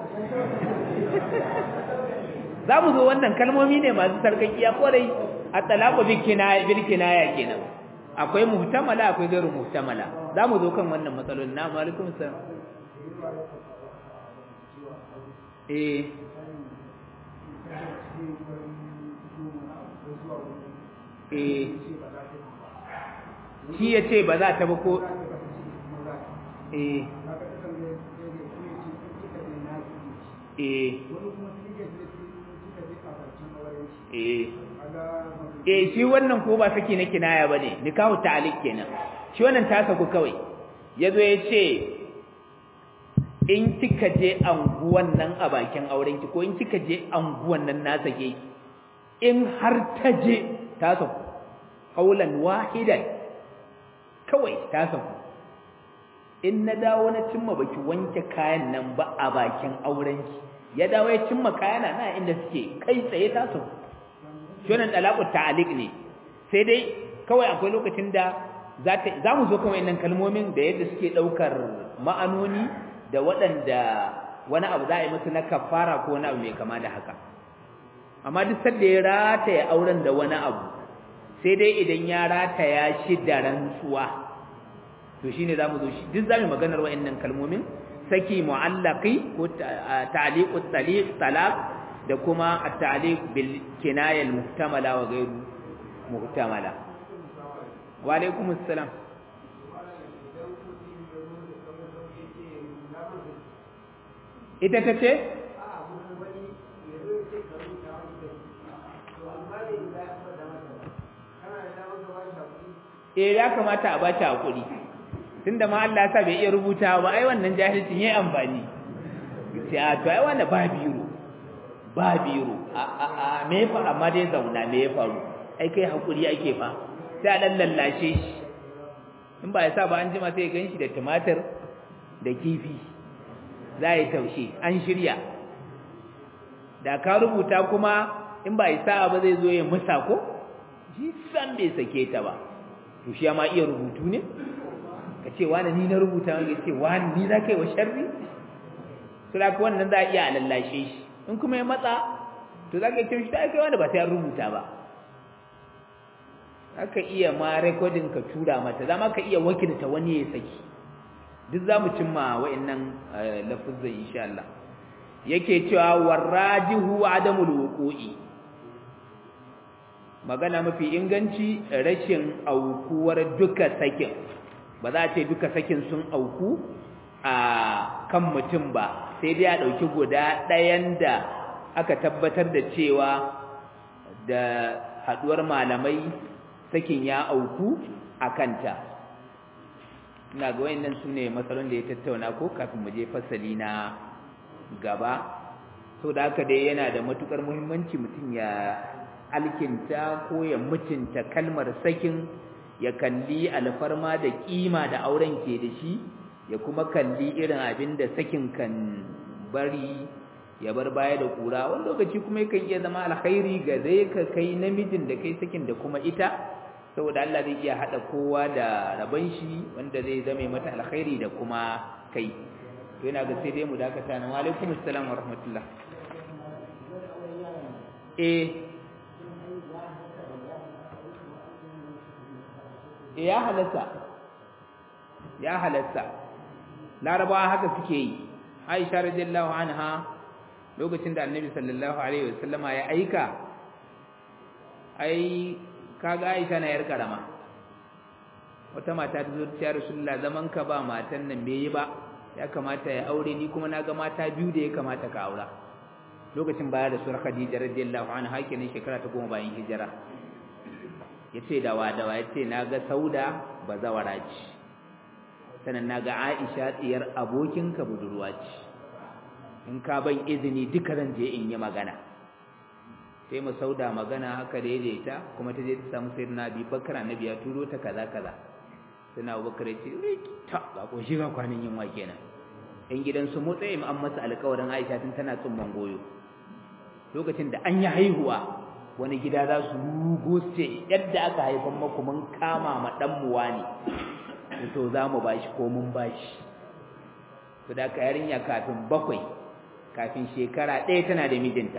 za mu zo wannan kalmomi ne masu sarkakiya kwarai a talaku bilkinaya kenan akwai muhtamala akwai gairu muhtamala za mu zo kan wannan matsalolin na alaikum salam eh eh shi ya ce ba za ta ba ko eh eh eh eh shi wannan ko ba saki na kinaya bane nikahu ta'liq kenan shi wannan ta saku kawai yazo ya ce in kika je anguwan nan a bakin auren ki ko in kika je anguwan nan na sake ki in har ta je ta saku qaulan wahidan kawai ta saku in na dawo na cimma baki wanke kayan nan ba a bakin auren ki ya dawo ya cimma kayana na inda suke kai tsaye ta saku shi wannan talaqut ta'liq ne sai dai kawai akwai lokacin da za mu zo kawai nan kalmomin da yadda suke daukar ma'anoni da waɗanda wani abu za a yi musu na kafara ko wani abu mai kama da haka amma duk sanda ya rataya auren da wani abu sai dai idan ya rataya shi da rantsuwa to shine zamu zo shi duk zamu maganar wayannan kalmomin saki mu'allaqi ko ta'liqut taliq talaq da kuma at-ta'liq bil kinaya al-muhtamala wa ghayru muhtamala wa alaikumus salam ita ta ce? Eh ya kamata a bata hakuri tunda ma Allah sa bai iya rubuta ba ai wannan jahilcin yayi amfani ce a to ai wannan ba biro ba biro a a a me fa amma dai zauna me ya faru ai kai hakuri ake fa sai a dan lallashe shi in ba ya sa ba an jima sai ya ganshi da tumatir da kifi za a yi taushe an shirya da ka rubuta kuma in ba isa ba zai zo ya musa ko shi san bai sake ta ba to shi ma iya rubutu ne ka ce wani ni na rubuta wani ce wani ni za ka yi wa sharri su da wannan za a iya lallashe shi in kuma ya matsa to za ka yi shi ta kai wani ba sai an rubuta ba aka iya ma rekodin ka tura mata za ma ka iya wakilta wani ya saki duk zamu cimma wa'annan lafuzan insha Allah yake cewa warajihu adamul wuqu'i magana mafi inganci rashin aukuwar duka sakin ba za a ce duka sakin sun auku a kan mutum ba sai dai a ɗauki guda ɗayan da aka tabbatar da cewa da haɗuwar malamai sakin ya auku a kanta ina ga wayannan su ne matsalolin da ya tattauna ko kafin mu je fasali na gaba so da haka dai yana da matukar muhimmanci mutum ya alkinta ko ya mutunta kalmar sakin ya kalli alfarma da kima da auren ke da shi ya kuma kalli irin abin da sakin kan bari ya bar baya da kura wani lokaci kuma yakan iya zama alkhairi ga zai ka kai namijin da kai sakin da kuma ita saboda Allah zai iya hada kowa da raban shi wanda zai zame mata alkhairi da kuma kai to yana ga sai dai mu dakata na wa alaikum assalam wa rahmatullah eh ya halatta ya halatta larabawa haka suke yi aisha radiyallahu anha lokacin da annabi sallallahu alaihi wasallama ya aika ai kaga aisha na yar karama wata mata ta zo ta rasulullah zaman ka ba matan nan bai yi ba ya kamata ya aure ni kuma naga mata biyu da ya kamata ka aura lokacin baya da surar khadija radiyallahu anha kenan shekara ta goma bayan hijira yace da wa da wa yace naga sauda bazawara ce sannan naga aisha tsiyar abokinka budurwa ce in ka ban izini duka zan je in yi magana sai mu sauda magana haka daidaita kuma ta je ta samu sayyidina abi bakar annabi ya turo ta kaza kaza sai abubakar ya ce ta ga ko shi ga kwanin yunwa kenan yan gidan su motsa im an masa alƙawarin aisha tun tana tsumman goyo lokacin da an yi haihuwa wani gida za su rugo ce yadda aka haifan maku mun kama ma dan muwa ne to za mu bashi ko mun bashi to da ka yarinya kafin bakwai kafin shekara ɗaya tana da mijinta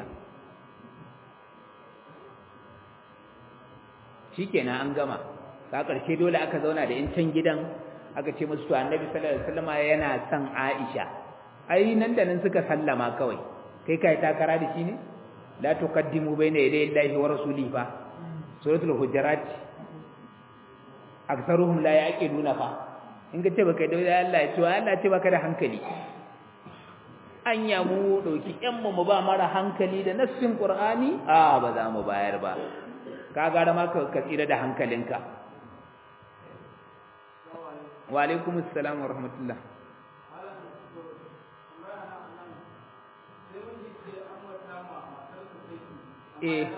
shikenan an gama ka ƙarshe dole aka zauna da in can gidan aka ce musu to annabi sallallahu alaihi wasallam yana son Aisha ai nan da nan suka sallama kawai kai kai takara da shi ne la tuqaddimu bayna yaday Allahi wa rasulihi fa suratul hujurat aktharuhum la yaqiluna fa in ka ce baka da Allah ya ce Allah ya ce baka da hankali anya mu dauki yan mu ba mara hankali da nassin qur'ani a ba za mu bayar ba ka gara ma ka tsira da hankalinka wa alaikum assalam wa rahmatullah eh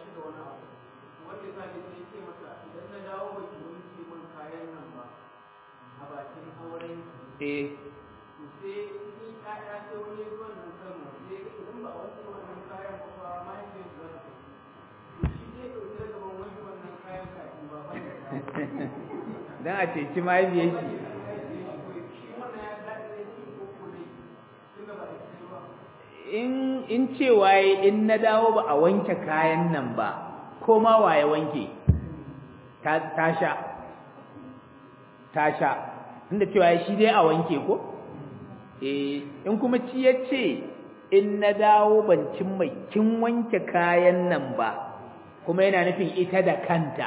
eh dan a ceci mahaifiyar shi in in cewa in na dawo ba a wanke kayan nan ba ko ma waye wanke ta ta sha ta sha inda cewa shi dai a wanke ko eh in kuma ci yace in na dawo ban cin mai kin wanke kayan nan ba kuma yana nufin ita da kanta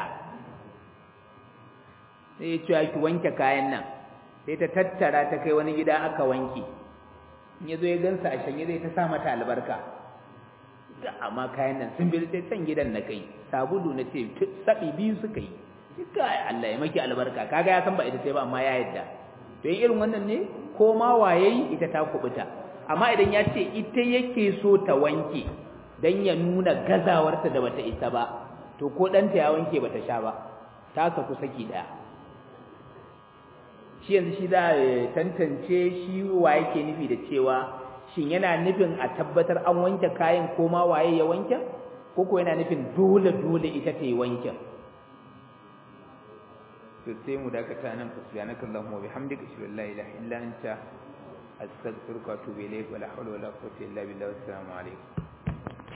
sai ya cewa ki wanke kayan nan sai ta tattara ta kai wani gida aka wanke in ya zo ya gansa a shanye zai ta sa mata albarka da amma kayan nan sun bi sai can gidan na kai sabulu na ce sabi biyu suka yi kika Allah ya maki albarka kaga ya san ba ita sai ba amma ya yadda to in irin wannan ne ko ma waye ita ta kubuta amma idan ya ce ita yake so ta wanke dan ya nuna gazawarta da bata isa ba to ko ɗanta ya wanke bata sha ba ta saku saki daya shi yanzu shi za a tantance shi wa yake nufi da cewa shin yana nufin a tabbatar an wanke kayan ko ma waye ya wanke ko ko yana nufin dole dole ita ta yi wanken to sai mu dakata nan fa subhanaka allahumma wa bihamdika ashhadu an la ilaha illa anta astaghfiruka wa atubu ilayk wa la hawla wa la quwwata illa billah assalamu alaikum